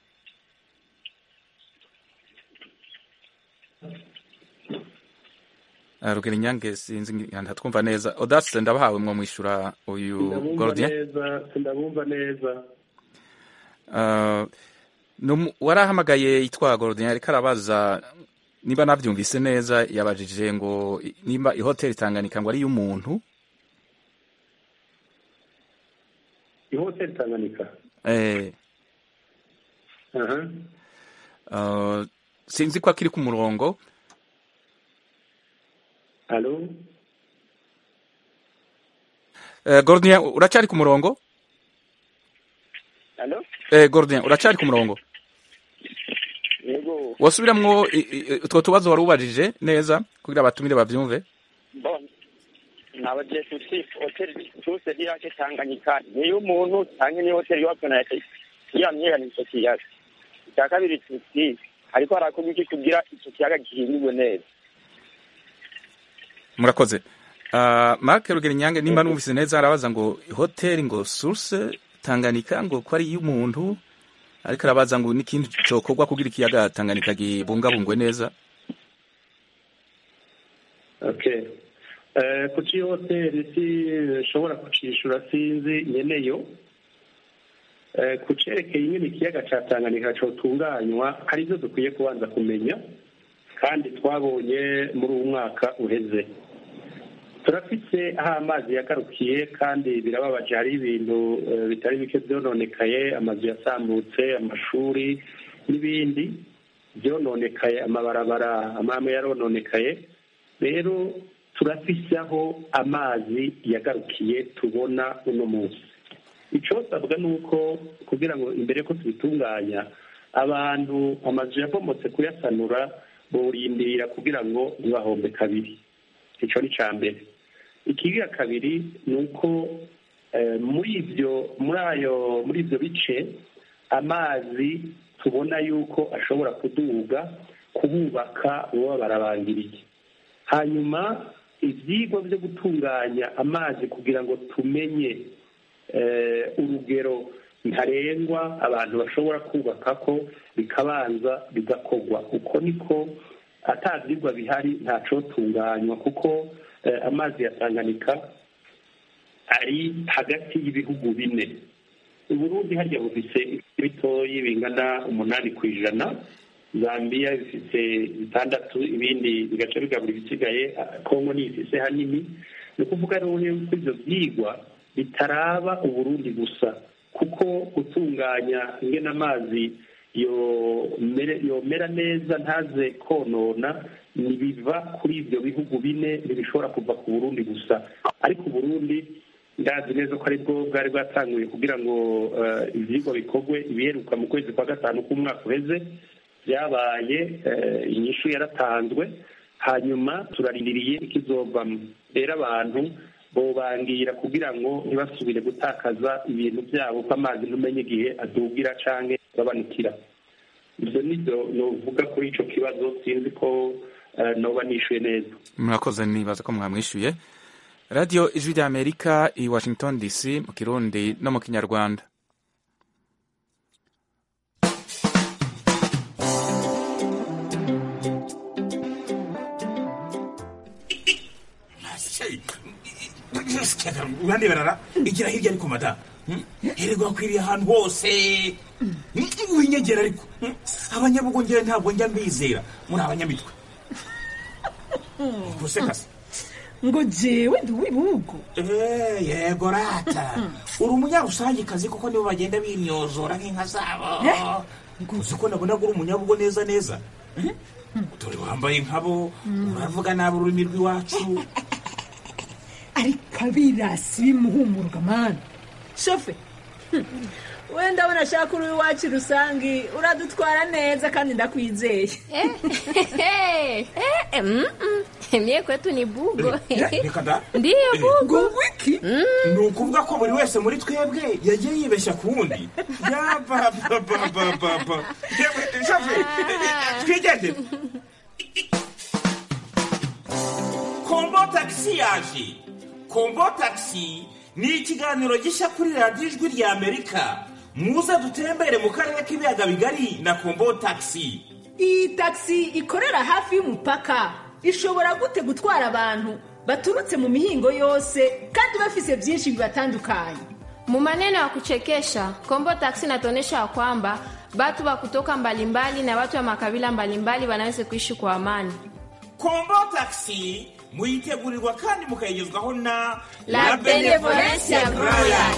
rugero inyange sinzi ntatwumva neza odase ndabahawe mwamwishyura uyu gorodien ndabumva neza warahamagaye yitwa gorodien ariko arabaza niba nabyumvise neza yabajije ngo nimba ihoteli tanganyika ngo ari iy'umuntu ihoteli tanganyika sinzi ko akiri ku murongo alo Gordien uracyari ku murongo alo Gordien uracyari ku murongo yego wasubiramwo utwo tubazo wari ubajije neza kugira abatumire babyumve bon nabagiye tuti hoteli tuse irake tanganyika niyo umuntu cyangwa ni hoteli yubatswe na leta yamyegana icyo kiyaga icya kabiri tuti ariko harakorwa iki kugira icyo kiyaga gihindurwe neza murakoze mark rugero inyange nimba numvise neza arabaza ngo hoteli ngo source tanganyika ngo ko ari iy'umuntu ariko arabaza ngo n'ikindi cyokorwa kugira ikiyaga tanganyika gibungabungwe neza okay Eh, kuki hoteli sinshobora kucishura sinzi nyeneyo Eh, ku cerekeye nyine ikiyaga ca tanganyika cotunganywa hari ivyo dukwiye kubanza kumenya kandi twabonye muri uwu mwaka uheze turafise aho amazi yagarukiye kandi birababaje hari ibintu eh, bitari bike vyononekaye amazu yasambutse amashuri n'ibindi vyononekaye amabarabara amwe yarononekaye rero turafise aho amazi yagarukiye tubona uno munsi icosabwa ni uko kugira ngo imbere ko tubitunganya abantu amazu yabomotse kuyasanura borindira kugira ngo ntibahombe kabiri ico ni ca mbere ikigira kabiri ni uko eh, muri ivyo muri ayo muri ivyo bice amazi tubona yuko ashobora kuduga kuhubaka boba barabangiriye hanyuma ivyigwa vyo gutunganya amazi kugira ngo tumenye eh, urugero ntarengwa abantu bashobora kubakako bikabanza bigakorwa uko niko ata vyigwa bihari ntacotunganywa kuko eh, amazi ya tanganyika ari hagati y'ibihugu bine uburundi harya bufise bitoyi bingana umunani ku ijana zambia bifise bitandatu ibindi bigaca bigabura ibisigaye ah, kongo niyo ifise hanini ni ukuvuga rero yuko ivyo vyigwa bitaraba uburundi gusa kuko gutunganya ingene amazi yomere- yomera neza ntaze konona nibiva kuri ivyo bihugu bine ntibishobora kuva ku burundi gusa ariko uburundi ndazi neza ko aribwo bwari bwatanguye kugira ngo eh, ivyigwa bikorwe ibiheruka mu kwezi kwa gatanu k'umwaka uheze byabaye eh, inyishu yaratanzwe hanyuma turarindiriye ikizovamo rero abantu bobangira kugira ngo ntibasubire gutakaza ibintu byabo ko amazi ntumenye igihe adugira canke agabanukira ibyo nibyo novuga kuri ico kibazo sinzi ko eh, noba nishuye neza murakoze nibaza ko mwamwishyuye radiyo ijwi rya amerika i washington dc mu kirundi no mu kinyarwanda urandeberara igira hirya ariko mada hererwa akwiriye ahantu hose winyegera ariko abanyabugongera ntabwo njya mbizera muri abanyamitwe gusekase ngo jewe ndi uw'ibihugu Eh, yego rata uri umunyarusangikazi kuko nibo bagenda binyozora nk'inka zabo uzi ko nabona ko uri umunyabugo neza neza dore wambaye nkabo uravuga nabi ururimi rw'iwacu ariko abirasi bimuhumurwa mani shofe wenda ndabona ashaka uri iwacu rusange uradutwara neza kandi ndakwizeye Mie kwetu ni bugo. reka da Ndiyo bugo. ngo wiki ni ukuvuga ko buri wese muri twebwe yagiye yibeshya ku wundi yabababababa shafe twigendere kombo tagisi yaje kombo tagisi ni ikiganiro gishya kuri radiyo ijwi rya amerika muze dutembere mu karere k'ibiyaga bigari na kombo tagisi iyi tagisi ikorera hafi y'umupaka ishobora gute gutwara abantu baturutse mu mihingo yose kandi bafise byinshi bibatandukanye Mu maneno ya kuchekesha, Kombo Taxi inatuonyesha ya kwamba watu wa kutoka mbalimbali na watu wa makabila mbalimbali wanaweza kuishi kwa amani. kombo tagisi muyitegurirwa kandi mukayigezwaho na La Benevolencia Royal.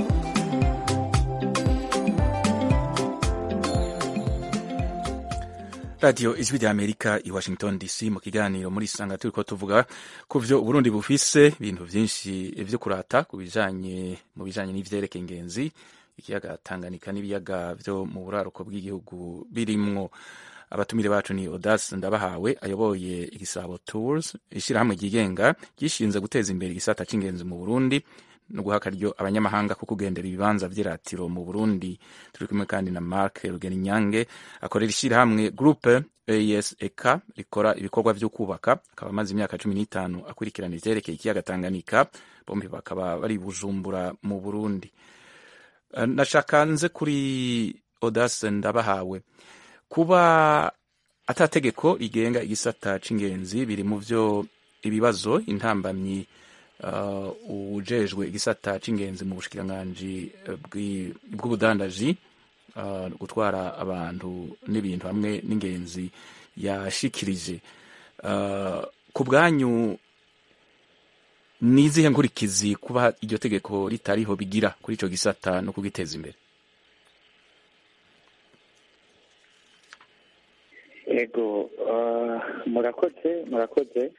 radiyo ijwi rya amerika i washington dc mu kiganiro muri isanga turi ko tuvuga ku byo uburundi bufise ibintu byinshi byo kurata ku bijanye mu bijanye n'ivyerekeye ingenzi ikiyaga tanganyika n'ibiyaga byo mu buraruko bw'igihugu birimwo abatumire bacu ni odas ndabahawe ayoboye igisabo tours ishyirahamwe ryigenga gishinze guteza imbere igisata c'ingenzi mu burundi no guha akaryo abanyamahanga ko kugendera ibibanza vy'iratiro mu burundi turi kumwe kandi na mark rugeninyange akorera ishyirahamwe groupe esek rikora ibikorwa vyo kubaka akaba amaze imyaka cumi n'itanu akurikirana ivyerekeye ikiyaga tanganyika bombi bakaba bari i bujumbura mu burundi Eh, nashaka nze kuri odas ndabahawe kuba atategeko rigenga igisata c'ingenzi biri mu vyo ibibazo intambamyi uh, ujejwe igisata c'ingenzi mu bushikiranganji eh, bw'i- bw'ubudandaji uh, gutwara abantu n'ibintu hamwe n'ingenzi yashikirije uh, ku bwanyu ni izihe nkurikizi kuba iryo tegeko ritariho bigira kuri ico gisata no kugiteza imbere ego ah, murakoze murakoze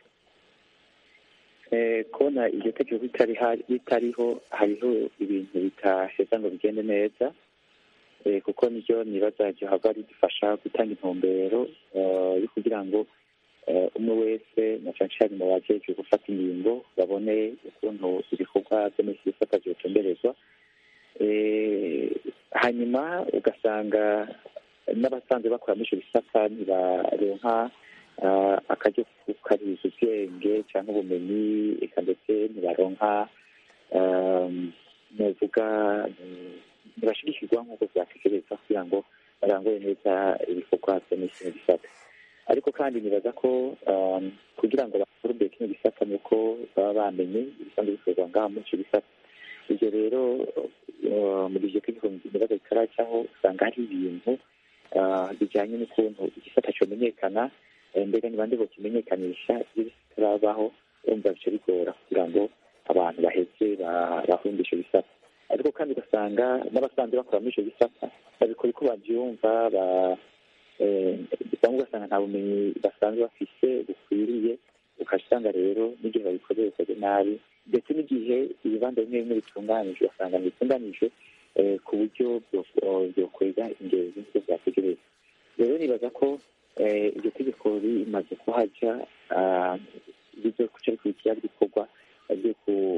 Eh, kubona iryo tegeko ritari ha- ritariho hariho ibintu bitaheza ngo bigende neza Eh, kuko niryo nibaza ryohava ridufasha gutanga intumbero eh, yo kugira ngo eh, umwe wese na cane cane mu bajejwe gufata ingingo babone ukuntu ibikorwa vyo muri iki gisata vyotumberezwa Eh, hanyuma ugasanga n'abasanzwe bakora muri icyo gisata ntibaronka ah, akaryo kukariza ubwenge cyangwa ubumenyi eka ndetse ntibaronka um, novuga mm, ntibashigikirwa nk'uko vyategerezwa kugira ngo barangure neza ibikorwa vyo muri kino gisata ariko kandi nibaza ko um, kugira ngo bakore imbere kino gisata ni uko baba bamenye ibisanzwe bikorwa ngaha muri ico gisata ibyo rero uh, muri iryo tegeko nibaza ritaracaho usanga hari ibintu ah, bijyanye n'ukuntu igisata cyomenyekana eh, mbega ni bande bokimenyekanisha iyo bitarabaho urumva bica bigora kugira ngo abantu baheze ba- bahunde ico gisata ariko kandi ugasanga n'abasanzwe bakora muri ico gisata babikora uko bavyumva ba- eh, cyangwa ugasanga nta bumenyi basanzwe bafise bukwiriye ukasanga rero n'igihe babikoresheje nabi ndetse n'igihe ibibanza bimwe bimwe bitunganijwe ugasanga ntibitunganijwe eh, ku buryo bwo- byokwega ingenzi nk'uko vyategerezwa rero nibaza ko eh, iryo tegeko rimaze kuhaja ah, bizokuca bikurikira ibikorwa byo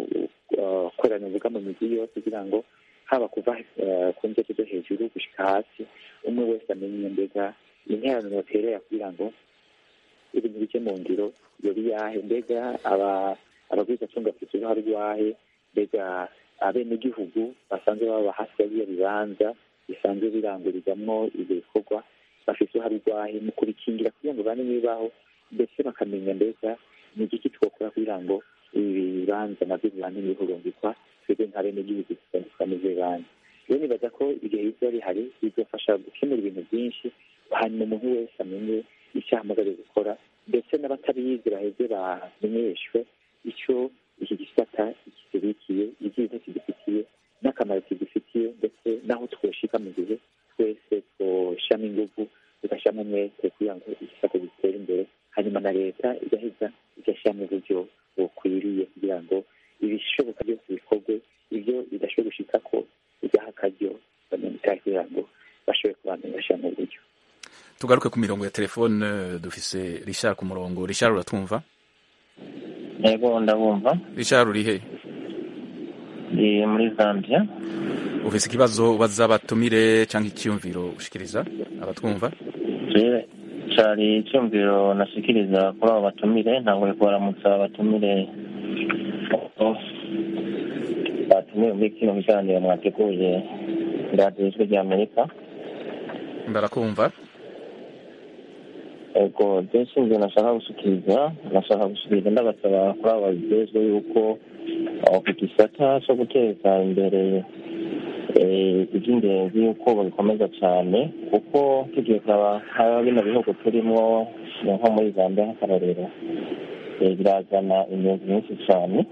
gukorana ubuga mu migi yose kugira ngo haba kuva eh, ku nzego zo hejuru gushika hasi umwe wese amenye mbega interano yoterera kugira ngo ibintu bije mu ngiro yoba yahe mbega aba abagwizatunga bafite uruhare rwahe mbega abenegihugu basanzwe baba hafi ya biriya bibanza bisanzwe birangurizamwo ibyo bikorwa bafite uruhare rwahe mu kubikingira kugira ngo bane bibaho ndetse bakamenya mbega ni igiki twakora kugira ngo ibi bibanza nabyo bibane bihurungikwa twebwe nka benegihugu tukameze bibanza rero nibaza ko igihe bizoba bihari bizofasha gukemura ibintu byinshi hanyuma umuntu wese amenye icyo ahamagariwe gukora ndetse n'abatabizi baheze bamenyeshwe icyo iki gisata kibikiye ibyiza kigifitiye n'akamaro kigifitiye ndetse n'aho twoshika mu gihe twese twoshamo ingufu tugashyiramo umwete kugira ngo igisata gitere imbere hanyuma na leta igaheza igashyiramo uburyo bukwiriye kugira ngo ibishoboka byose bikorwe ibyo bidashoboye gushika ko bigaha akaryo abanyamitahe kugira ngo bashobore kubandanya bashyiramo uburyo tugaruke ku mirongo ya telefone eh, dufise Richard ku murongo Richard uratwumva yego ndabumva Richard uri he ndi muri zambia ufise ikibazo ubaza abatumire cyangwa icyiyumviro ushikiriza abatwumva Je- cari icyumviro nashikiriza kuri abo batumire ntabwo kubaramutsa abatumire batumiwe muri kino biganiro mwateguye radiyo ijwi rya amerika barakumva ego byinshi ibyo nashaka gushikiriza nashaka gushikiriza ndabasaba kuri abo babijejwe yuko aho ku gisata cyo guteza imbere eh, iby'ingenzi yuko babikomeza cyane kuko tugiye kuraba haba bino bihugu turimo nko muri zambia nk'akarorero eh, birazana ingenzi nyinshi cyane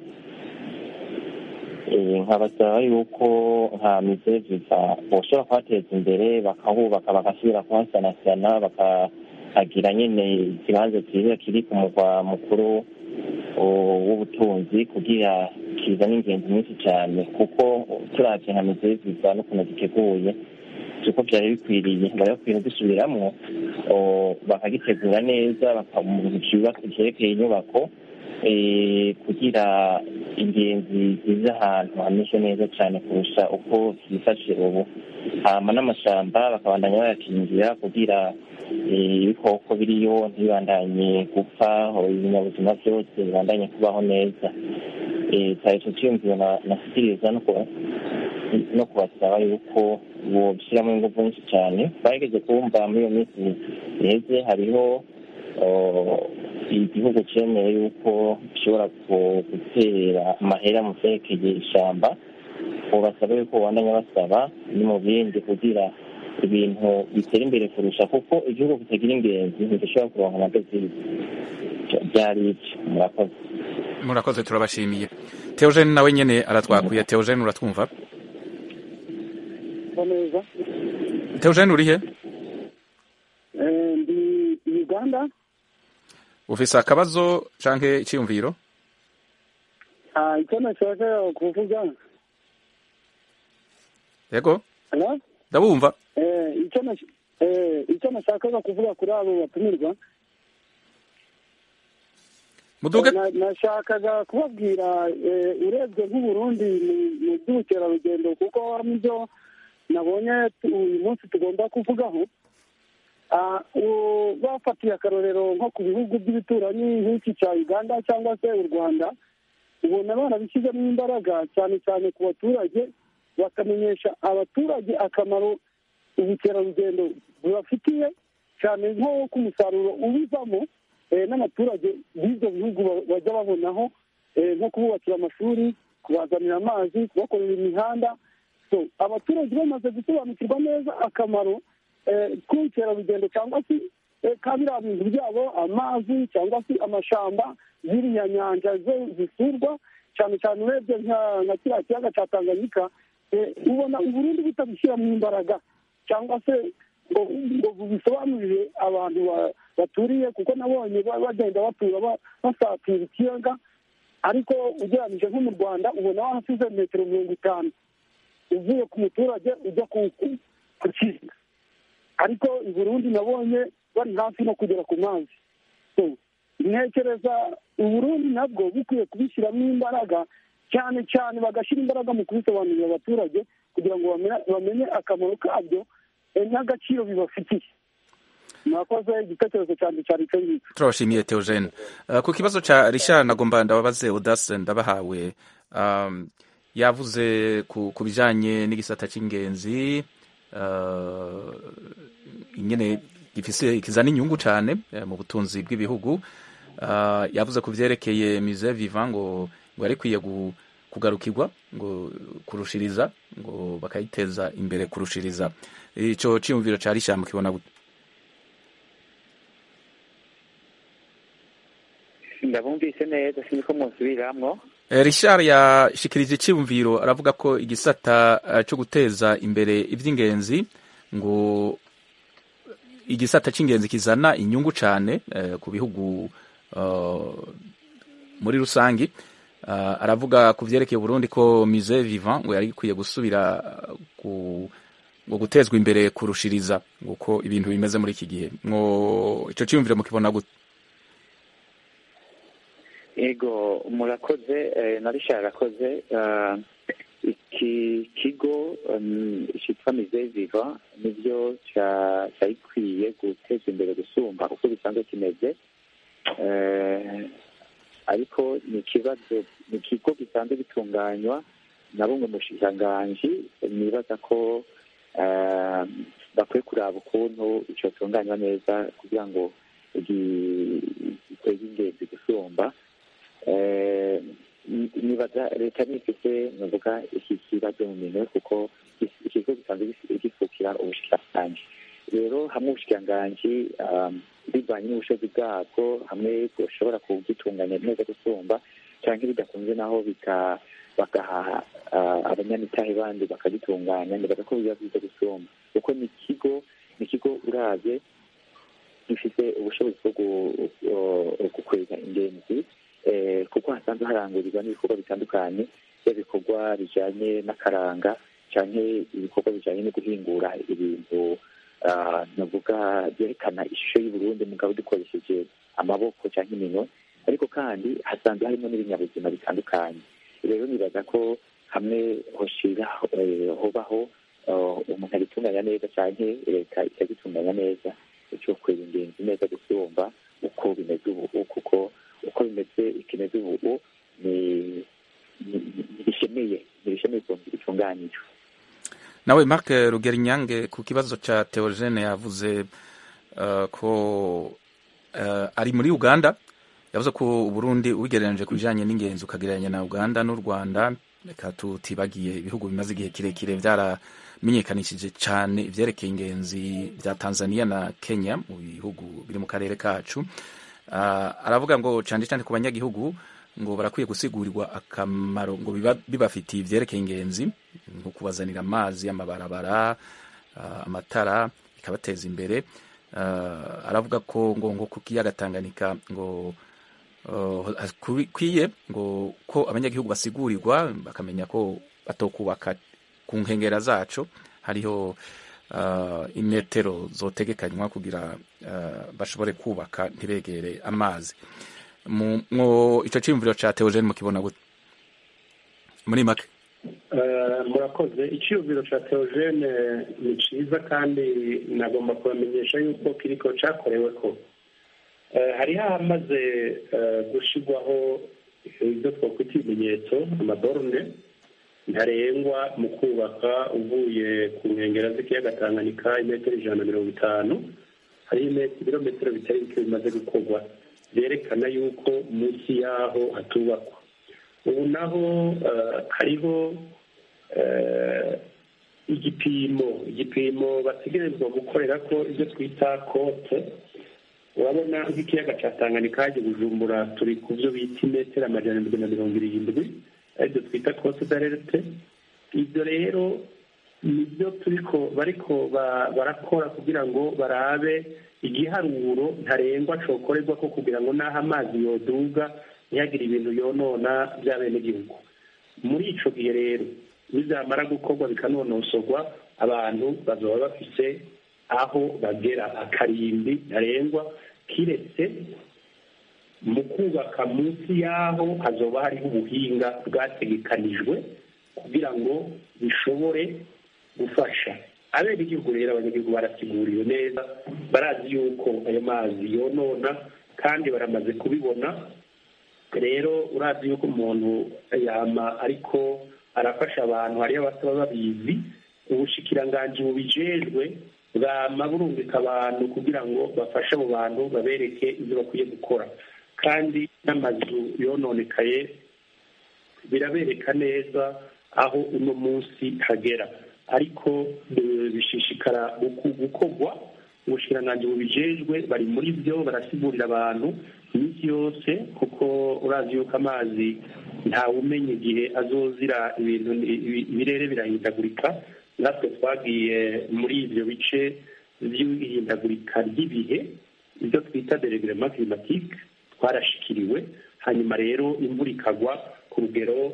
Eh, nkabasaba yuko nka mizeviza boshobora kuhateza imbere bakahubaka bagasubira kuhasanasana bakahagira nyine ikibanza cyiza kiri ku murwa mukuru o- w'ubutunzi kugira kizana ingenzi nyinshi cyane kuko turavye nka mizeviza n'ukuntu giteguye siko byari bikwiriye bari bakwiye gusubiramo bakagitegura neza bakabaka byerekeye inyubako eh, kugira ingenzi ziza ahantu hameze neza cyane kurusha uko byifashe ubu hama n'amashamba bakabandanya bayakingira kugira eh, ibikoko biriyo ntibibandanye gupfa ibinyabuzima byose bibandanye kubaho neza Eh, cyari icyo cyiyumviro na- nashyikiriza no kuba no kubasaba yuko boshyiramo ingufu nyinshi cyane twageze kumva muri iyo minsi iheze hariho oh, igihugu cemeye yuko gishobora ku- gutera amahera mu vyerekeye ishamba ubasaba yuko babandanya basaba ni mu bindi kugira ibintu bitera imbere kurusha kuko igihugu kitagira ingenzi ntigishobora kuronka amadovize byari ivyo murakoze murakoze turabashimiye teogene nawe nyene aratwakuye teogene uratwumva neza teogene urihe Eh, ndi uganda ufise akabazo canke iciyumviro Ah, icyo nashaka kuvuga yego Hello? ndabumva Eh, icyo nash- eh, icyo nashakaga kuvuga kuri abo batumirwa muduge Na- nashakaga kubabwira eh, urebye nk'uburundi mu- mu by'ubukerarugendo kuko nibyo nabonye tu- uyu munsi tugomba kuvugaho Ah, u- bafatiye akarorero nko ku bihugu by'ibituranyi nk'iki cya uganda cyangwa se u rwanda ubona barabishyizemo imbaraga cyane cyane ku baturage bakamenyesha abaturage akamaro ubukerarugendo bubafitiye cyane nko ku musaruro ubivamo eh, n'abaturage b'ibyo bihugu ba- bajya babonaho eh, nko kububakira amashuri kubazanira amazi kubakorera imihanda so abaturage bamaze gusobanukirwa neza akamaro eh, k'ubukerarugendo cyangwa se eh, ka biriya bintu byabo amazi cyangwa se amashamba ziriya nyanja zo zisurwa cyane cyane urebye nka nka kiriya kiyaga cya tanganyika eh, ubona uburundi butabishyiramo imbaraga cyangwa se ngo ngo bubisobanurire abantu ba- baturiye kuko nabonye ba- bagenda batura ba- basatira ikiyaga ariko ugereranyije nko mu rwanda ubona wahasize metero mirongo itanu uvuye ku muturage ujya ku ku- ku kiyaga ariko i burundi nabonye bari hafi no kugera ku mazi So, ntekereza uburundi nabwo bukwiye kubishyiramo imbaraga cyane cyane bagashyira imbaraga mu kubisobanurira abaturage kugira ngo bamenye- bamenye akamaro kabyo eh, n'agaciro bibafitiye mwakoze igitekerezo cyanjye cyari icyo ngicyo turabashimiye teogene uh, ku kibazo ca richard nagomba ndababaze udase ndabahawe um, yavuze ku, ku bijanye n'igisata c'ingenzi uh, ingene gifise kizana inyungu cane eh, mu butunzi bw'ibihugu uh, yavuze ku vyerekeye musée vivant ngo ngo yari ikwiye gu- kugarukirwa ngo kurushiriza ngo bakayiteza imbere kurushiriza ico ciyumviro ca richard mukibona gute ndabumvise neza sinzi ko musubiramwo Eh, Richard yashikirije icyumviro aravuga ko igisata eh, cyo guteza imbere iby'ingenzi ngo igisata cy'ingenzi kizana inyungu cyane eh, ku bihugu eh, muri rusangi Eh, aravuga ku vyerekeye Burundi ko musée vivant ngo yari ikwiye gusubira eh, ku ngo gutezwa imbere kurushiriza uko ibintu bimeze muri iki gihe ngo ico cyumviro mukibona gute ego murakoze eh, na richard arakoze Ah, iki kigo um, cyitwa mise viva nibyo cya- cyari gikwiye guteza imbere gusumba uko bisanzwe kimeze Eh, ariko ni ikibazo ni ikigo gisanzwe gitunganywa na bumwe mu bushikiranganji nibaza ko eh, bakwiye kuraba ukuntu cyotunganywa neza kugira ngo gi- giteze ingenzi gusumba Eh, ni- nibaza leta nifite navuga iki kibazo mu minwe kuko iki- ikigo gisanzwe gis- gisukira ubushikiranganji rero hamwe ubushikiranganji um, bivanye n'ubushobozi bwabwo hamwe bushobora kugitunganya neza gusumba cyangwa bidakunze naho bika- bagaha ah, abanyamitahe bandi bakagitunganya nibaza ko biba byiza gusumba kuko ni ikigo ni ikigo uravye gifite ubushobozi bwo gu- gu- gukwega ingenzi eh, kuko hasanzwe harangurirwa n'ibikorwa bitandukanye by'ibikorwa bijanye n'akaranga canke ibikorwa bijanye no guhingura ibintu ah, navuga byerekana ishusho y'uburundi mugabo dukoresheje amaboko canke iminwe ariko kandi hasanzwe harimo n'ibinyabuzima bitandukanye rero nibaza ko hamwe hoshira eh, hobaho ah, umuntu agitunganya neza canke leta ikagitunganya neza cyo kwera ingenzi neza gusumba uko bimeze ubu kuko uko bimeze ikimeze ubu ni ni- ni- ntibishemeye ntibishemeye ukuntu bitunganyijwe nawe Marc Rugerinyange ku kibazo ca Theogene yavuze uh, ko uh, ari muri Uganda yavuze ko uburundi ubigereranije ku bijanye n'ingenzi ukagereranya na uganda n'u rwanda reka tutibagiye ibihugu bimaze igihe kirekire vyaramenyekanishije cane ivyerekeye ingenzi vya tanzania na kenya mu bihugu biri mu karere kacu uh, aravuga ngo cane cane ku banyagihugu ngo barakwiye gusigurwa akamaro ngo biba bibafitiye ivyerekeye ingenzi nko kubazanira amazi amabarabara uh, amatara ikabateza imbere uh, aravuga ko ngo ngo ku kiyaga Tanganyika ngo kwiye ngo ko abanyagihugu basigurirwa bakamenya ko batokubaka ku nkengera zaco hariho uh, imetero zotegekanywa kugira uh, bashobore kubaka ntibegere amazi mwo ico ciyumviro ca Theogene mukibona gute muri make murakoze icyiyumviro cya teogene ni cyiza kandi nagomba kubamenyesha yuko kiriko cyakorewe ko hariho ahamaze gushyirwaho ibyo twakwita ibimenyetso amaborune ntarengwa mu kubaka uvuye ku nkengero z'ikiyaga tanganyika imetero ijana na mirongo itanu hariho ibirometero bitari bike bimaze gukorwa byerekana yuko munsi y'aho hatubakwa ubu naho hariho igipimo igipimo bategerezwa gukorera ko ibyo twita kote urabona nk'ikiyaga cya tanganyika hajya bujumbura turi ku byo bita imetero amajana arindwi na mirongo irindwi aribyo twita kote darete ibyo rero nibyo turiko bariko barakora kugira ngo barabe igiharuro ntarengwa cokorerwa ko kugira ngo n'aho amazi yoduga ntihagire ibintu yonona by'abenegihugu muri ico gihe rero bizamara gukorwa bikanonosorwa abantu bazaba bafise aho bagera akarimbi ntarengwa kiretse mu kubaka munsi y'aho hazoba hariho ubuhinga bwategekanijwe kugira ngo bishobore gufasha abenegihugu rero abanyagihugu barasiguriwe neza barazi yuko ayo mazi yonona kandi baramaze kubibona rero urazi yuko umuntu yama ariko arafasha abantu hariyo abasaba babizi ubushikiranganji bubijejwe bwama burungika abantu kugira ngo bafashe abo bantu babereke ibyo bakwiye gukora kandi n'amazu yononekaye birabereka neza aho uno munsi hagera ariko bishishikara gukorwa ubushikiranganji bubijejwe bari muri byo barasigurira abantu iminsi yose kuko urazi yuko amazi ntawumenya igihe azozira ibintu ibirere birahindagurika natwe twagiye muri ibyo bice by'ihindagurika ry'ibihe ibyo twita deregirema climatique twarashikiriwe hanyuma rero imvura ikagwa ku rugero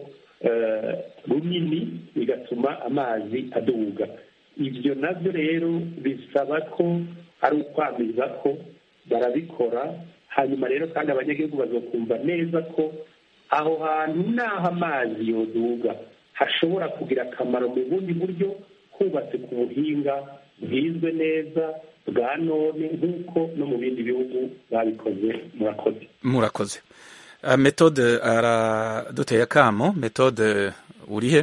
runini bigatuma amazi aduga ibyo nabyo rero bisaba ko ari ukwamiza ko barabikora hanyuma rero kandi abanyagihugu bazokumva neza ko aho hantu n'aho amazi yoduga hashobora kugira akamaro mu bundi buryo hubatse ku buhinga bwizwe neza bwa none nk'uko no mu bindi bihugu babikoze murakoze murakoze uh, metode araduteye akamo metode urihe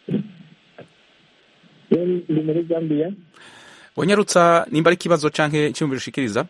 ndi muri zambia wanyarutsa nimba ari ikibazo canke icyumviro ushikiriza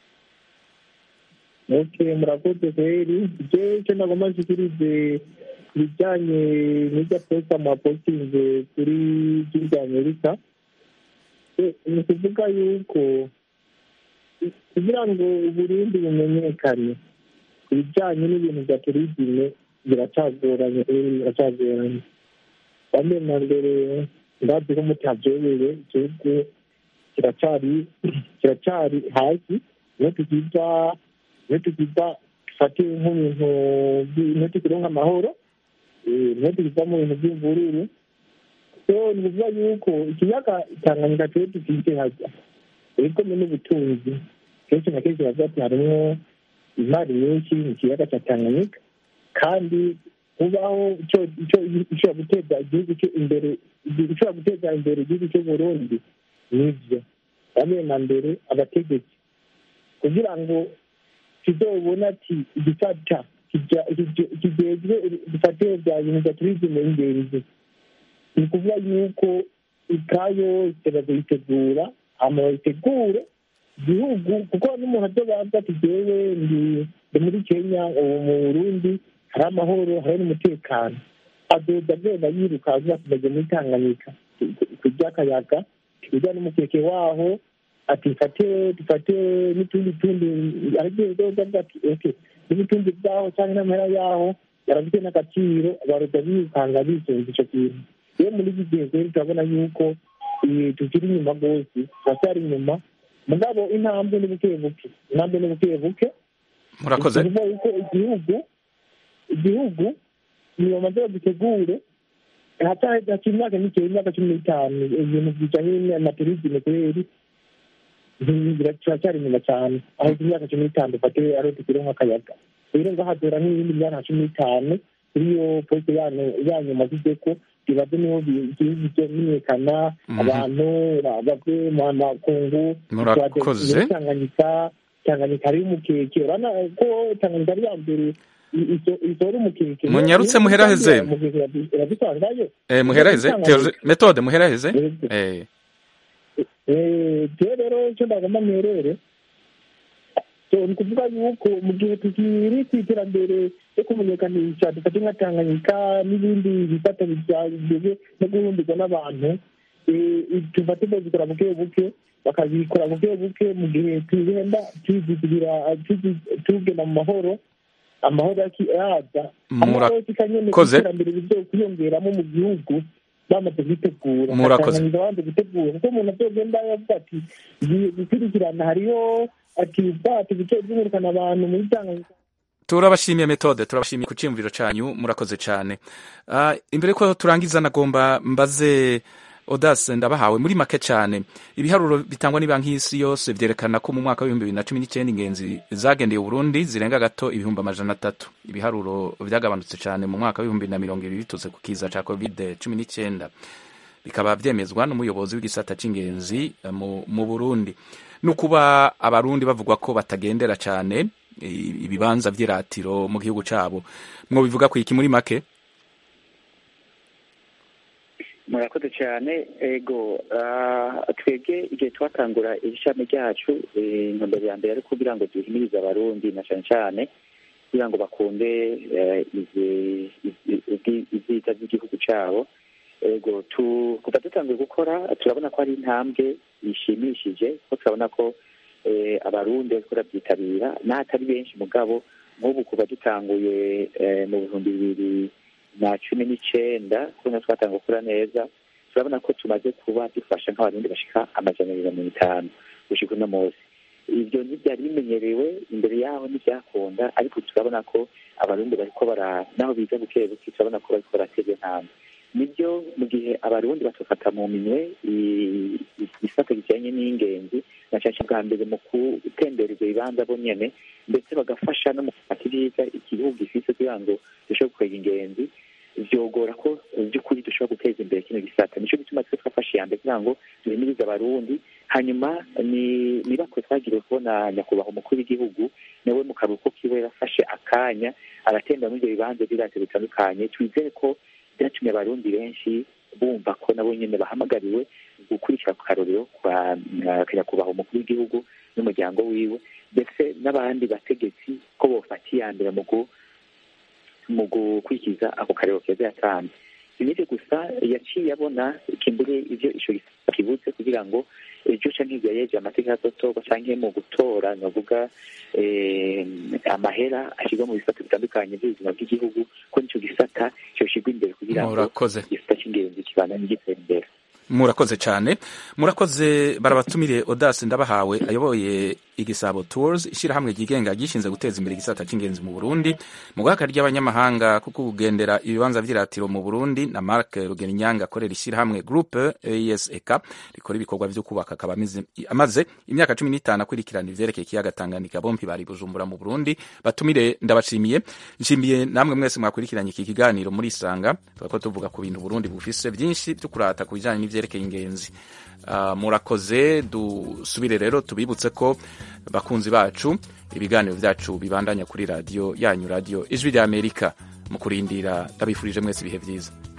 ok murakoze kweri je icyo nagomba nshikirize ku bijyanye n'ibyo aposta mwapostinze kuri gihugu amerika ni ukuvuga yuko kugira ngo uburundi bumenyekane ku bijyanye n'ibintu bya turizime biracagoranye biracagoranye bamwe na mbere ndazi ko mutabyobewe igihugu kiracyari kiracyari hasi niyo tukiza niyo tukiza dufate nk'ibintu niyo tukironka amahoro niyo tukiza mu bintu by'imvururu so ni ukuvuga yuko ikiyaga tanganyika tuwe dufite hajya ibikomeye n'ubutunzi kenshi na kenshi bavuga ati harimo imari nyinshi mu kiyaga cya tanganyika kandi kubaho ishobora guteza igihugu imbere ishobora guteza imbere igihugu cy'uburundi nibyo bamwe na mbere abategetsi kugira ngo kizobona ati igisata kigezwe dufatire bya bintu bya turizime y'ingenzi ni ukuvuga yuko ikayo yose bazoyitegura hama bayitegure igihugu kuko n'umuntu azo baza ati jewe ndi ndi muri kenya ubu mu burundi hari amahoro hari n'umutekano azoza agenda yiruka avuga ati ndagiye muri tanganyika kurya akayaga kurya n'umukeke waho ati fate dufate n'utundi tundi aragiye zoza avuga ati oke n'ubutunzi bwaho cyangwa n'amahera yaho yarafite n'agaciro baroza birukanga bisunze icyo kintu rero muri iki gihe rero turabona yuko eh, tukiri inyuma rwose turacyari inyuma mugabo intambwe ni buke buke intambwe ni buke buke murakoze ni ukuvuga yuko igihugu igihugu niyo bamaze bagitegure hakiri imyaka mikeya imyaka cumi n'itanu ibintu bijyanye na turizime kubera turacyari inyuma cyane aho imyaka cumi n'itanu dufate ariho tukiri nk'akayaga rero ngo hadura nk'iyindi myaka cumi n'itanu kuri iyo polisi yanyu mazize ko ibaze niho igihugu kimenyekana abantu bave mu makungu Murakoze. tanganyika tanganyika hariyo umukeke urabona ko tanganyika ari iya mbere iso- isohora umukeke Munyarutse muheraheze. Umukeke irabi- irabisangayo Eh, muheraheze Tanganyika. Theoje- metode muheraheze Eh, Eh, jewe rero icyo ndagomba mperere so ni ukuvuga yuko mu gihe tukiri ku iterambere ryo kumenyekanisha dufate nka tanganyika n'ibindi bifata bijyanye no guhumbirwa n'abantu eh, dufate bazikora buke buke bakabikora buke buke mu gihe tugenda tuzigira tugenda mu mahoro amahoro yaki- yaza Murakoze. nyine iterambere rizo kwiyongeramo mu gihugu bamaze kwitegura Murakoze. Batangiza bamaze gutegura kuko umuntu azogenda yavuga ati ngiye gukurikirana hariho ati ubwato buke bwimurikana abantu muri tanganyika turabashimiye metode turabashimiye ku cyiyumviro cyanyu murakoze cyane Ah, imbere ko turangiza nagomba mbaze odase ndabahawe muri make cyane ibiharuro bitangwa n'ibanki y'isi yose byerekana ko mu mwaka w'ibihumbi bibiri na cumi n'icyenda ingenzi zagendeye uburundi zirenga gato ibihumbi amajana atatu ibiharuro byagabanutse cyane mu mwaka w'ibihumbi bibiri na mirongo ibiri biturutse ku kiza cya covid cumi n'icyenda bikaba byemezwa n'umuyobozi w'igisata cy'ingenzi eh, mu, mu burundi ni ukuba abarundi bavugwa ko batagendera cyane i- ibibanza by'iratiro mu gihugu cyabo mwo bivuga ku iki muri make murakoze cyane ego ah, twebwe igihe twatangura iri shami ryacu eh, intumbero ya mbere ari kugira ngo duhimirize abarundi na cyane cyane kugira ngo bakunde eh, izi- izi- izi- ibyiza by'igihugu cyabo ego tu- kuva dutangiye gukora turabona ko ari intambwe ishimishije ko turabona ko eh, abarundi bariko barabyitabira n'ahatari benshi mugabo nk'ubu kuva dutanguye eh, mu bihumbi bibiri na cumi n'icenda kubona twatanga gukora neza turabona ko tumaze kuba dufasha nk'abarundi bashika amajana abiri na mirongo itanu gushika uno munsi ibyo ntibyari bimenyerewe imbere yaho ntibyakunda ariko turabona ko abarundi bariko bara naho biza buke buke turabona ko bariko baratega intambwe nibyo mu gihe abarundi batofata mu minwe i- i- igisata kijanye n'ingenzi na cyane cyane bwa mbere mu gutembera ibyo bibanza bo nyene ndetse bagafasha no mu gufata ibyiza igihugu gifise kugira ngo dushobore gukwega ingenzi vyogora ko mu by'ukuri dushobora guteza imbere kino gisata nico gituma twe twafashe iya mbere kugira ngo duhimirize abarundi hanyuma ni nibako twagiriwe kubona nyakubahwa umukuru w'igihugu nawe mu karuhuko kiwe yafashe akanya aratembera muri ibyo bibanza by'iratiro bitandukanye twizere ko byatumye abarundi benshi bumva ko nabo nyene bahamagariwe gukurikira ku karorero kwa uh, nyakubahwa umukuru w'igihugu n'umuryango wiwe ndetse n'abandi bategetsi ko bofata iya mbere mu gu- mu gukurikiza ako karero keza yatanze sinivyo gusa yaciye abona kimbure ivyo ico gisata kibuze kugira ngo ejo canke igihe yeje amategeko azotorwa canke mu gutora novuga eh, amahera ashirwa mu bisata bitandukanye by'ubuzima bw'igihugu ko nico gisata coshirwa imbere kugira ngo Murakoze. igisata c'ingenzi kibandanye gitera imbere murakoze cyane murakoze barabatumire odasi ndabahawe ayoboye igisabo tours ishyirahamwe ryigenga gishinze guteza imbere igisata cy'ingenzi mu burundi mu guhaka ry'abanyamahanga kuko kugendera ibibanza by'iratiro mu burundi na mark rugeninyanga akorera ishyirahamwe groupe esek rikora ibikorwa byo kubaka akaba amize- amaze imyaka cumi n'itanu akurikirana ivyerekeye ikiyaga tanganyika bompi bari bujumbura mu burundi batumire ndabashimiye nshimiye namwe mwese mwakurikiranye iki kiganiro muri isanga turako tuvuga ku bintu burundi bufise byinshi byo kurata ku bijanye n'ivyerekeye ingenzi Ah, murakoze dusubire rero tubibutse ko bakunzi bacu ibiganiro byacu bibandanya kuri radiyo yanyu radiyo ijwi rya amerika mu kurindira ndabifurije mwese ibihe byiza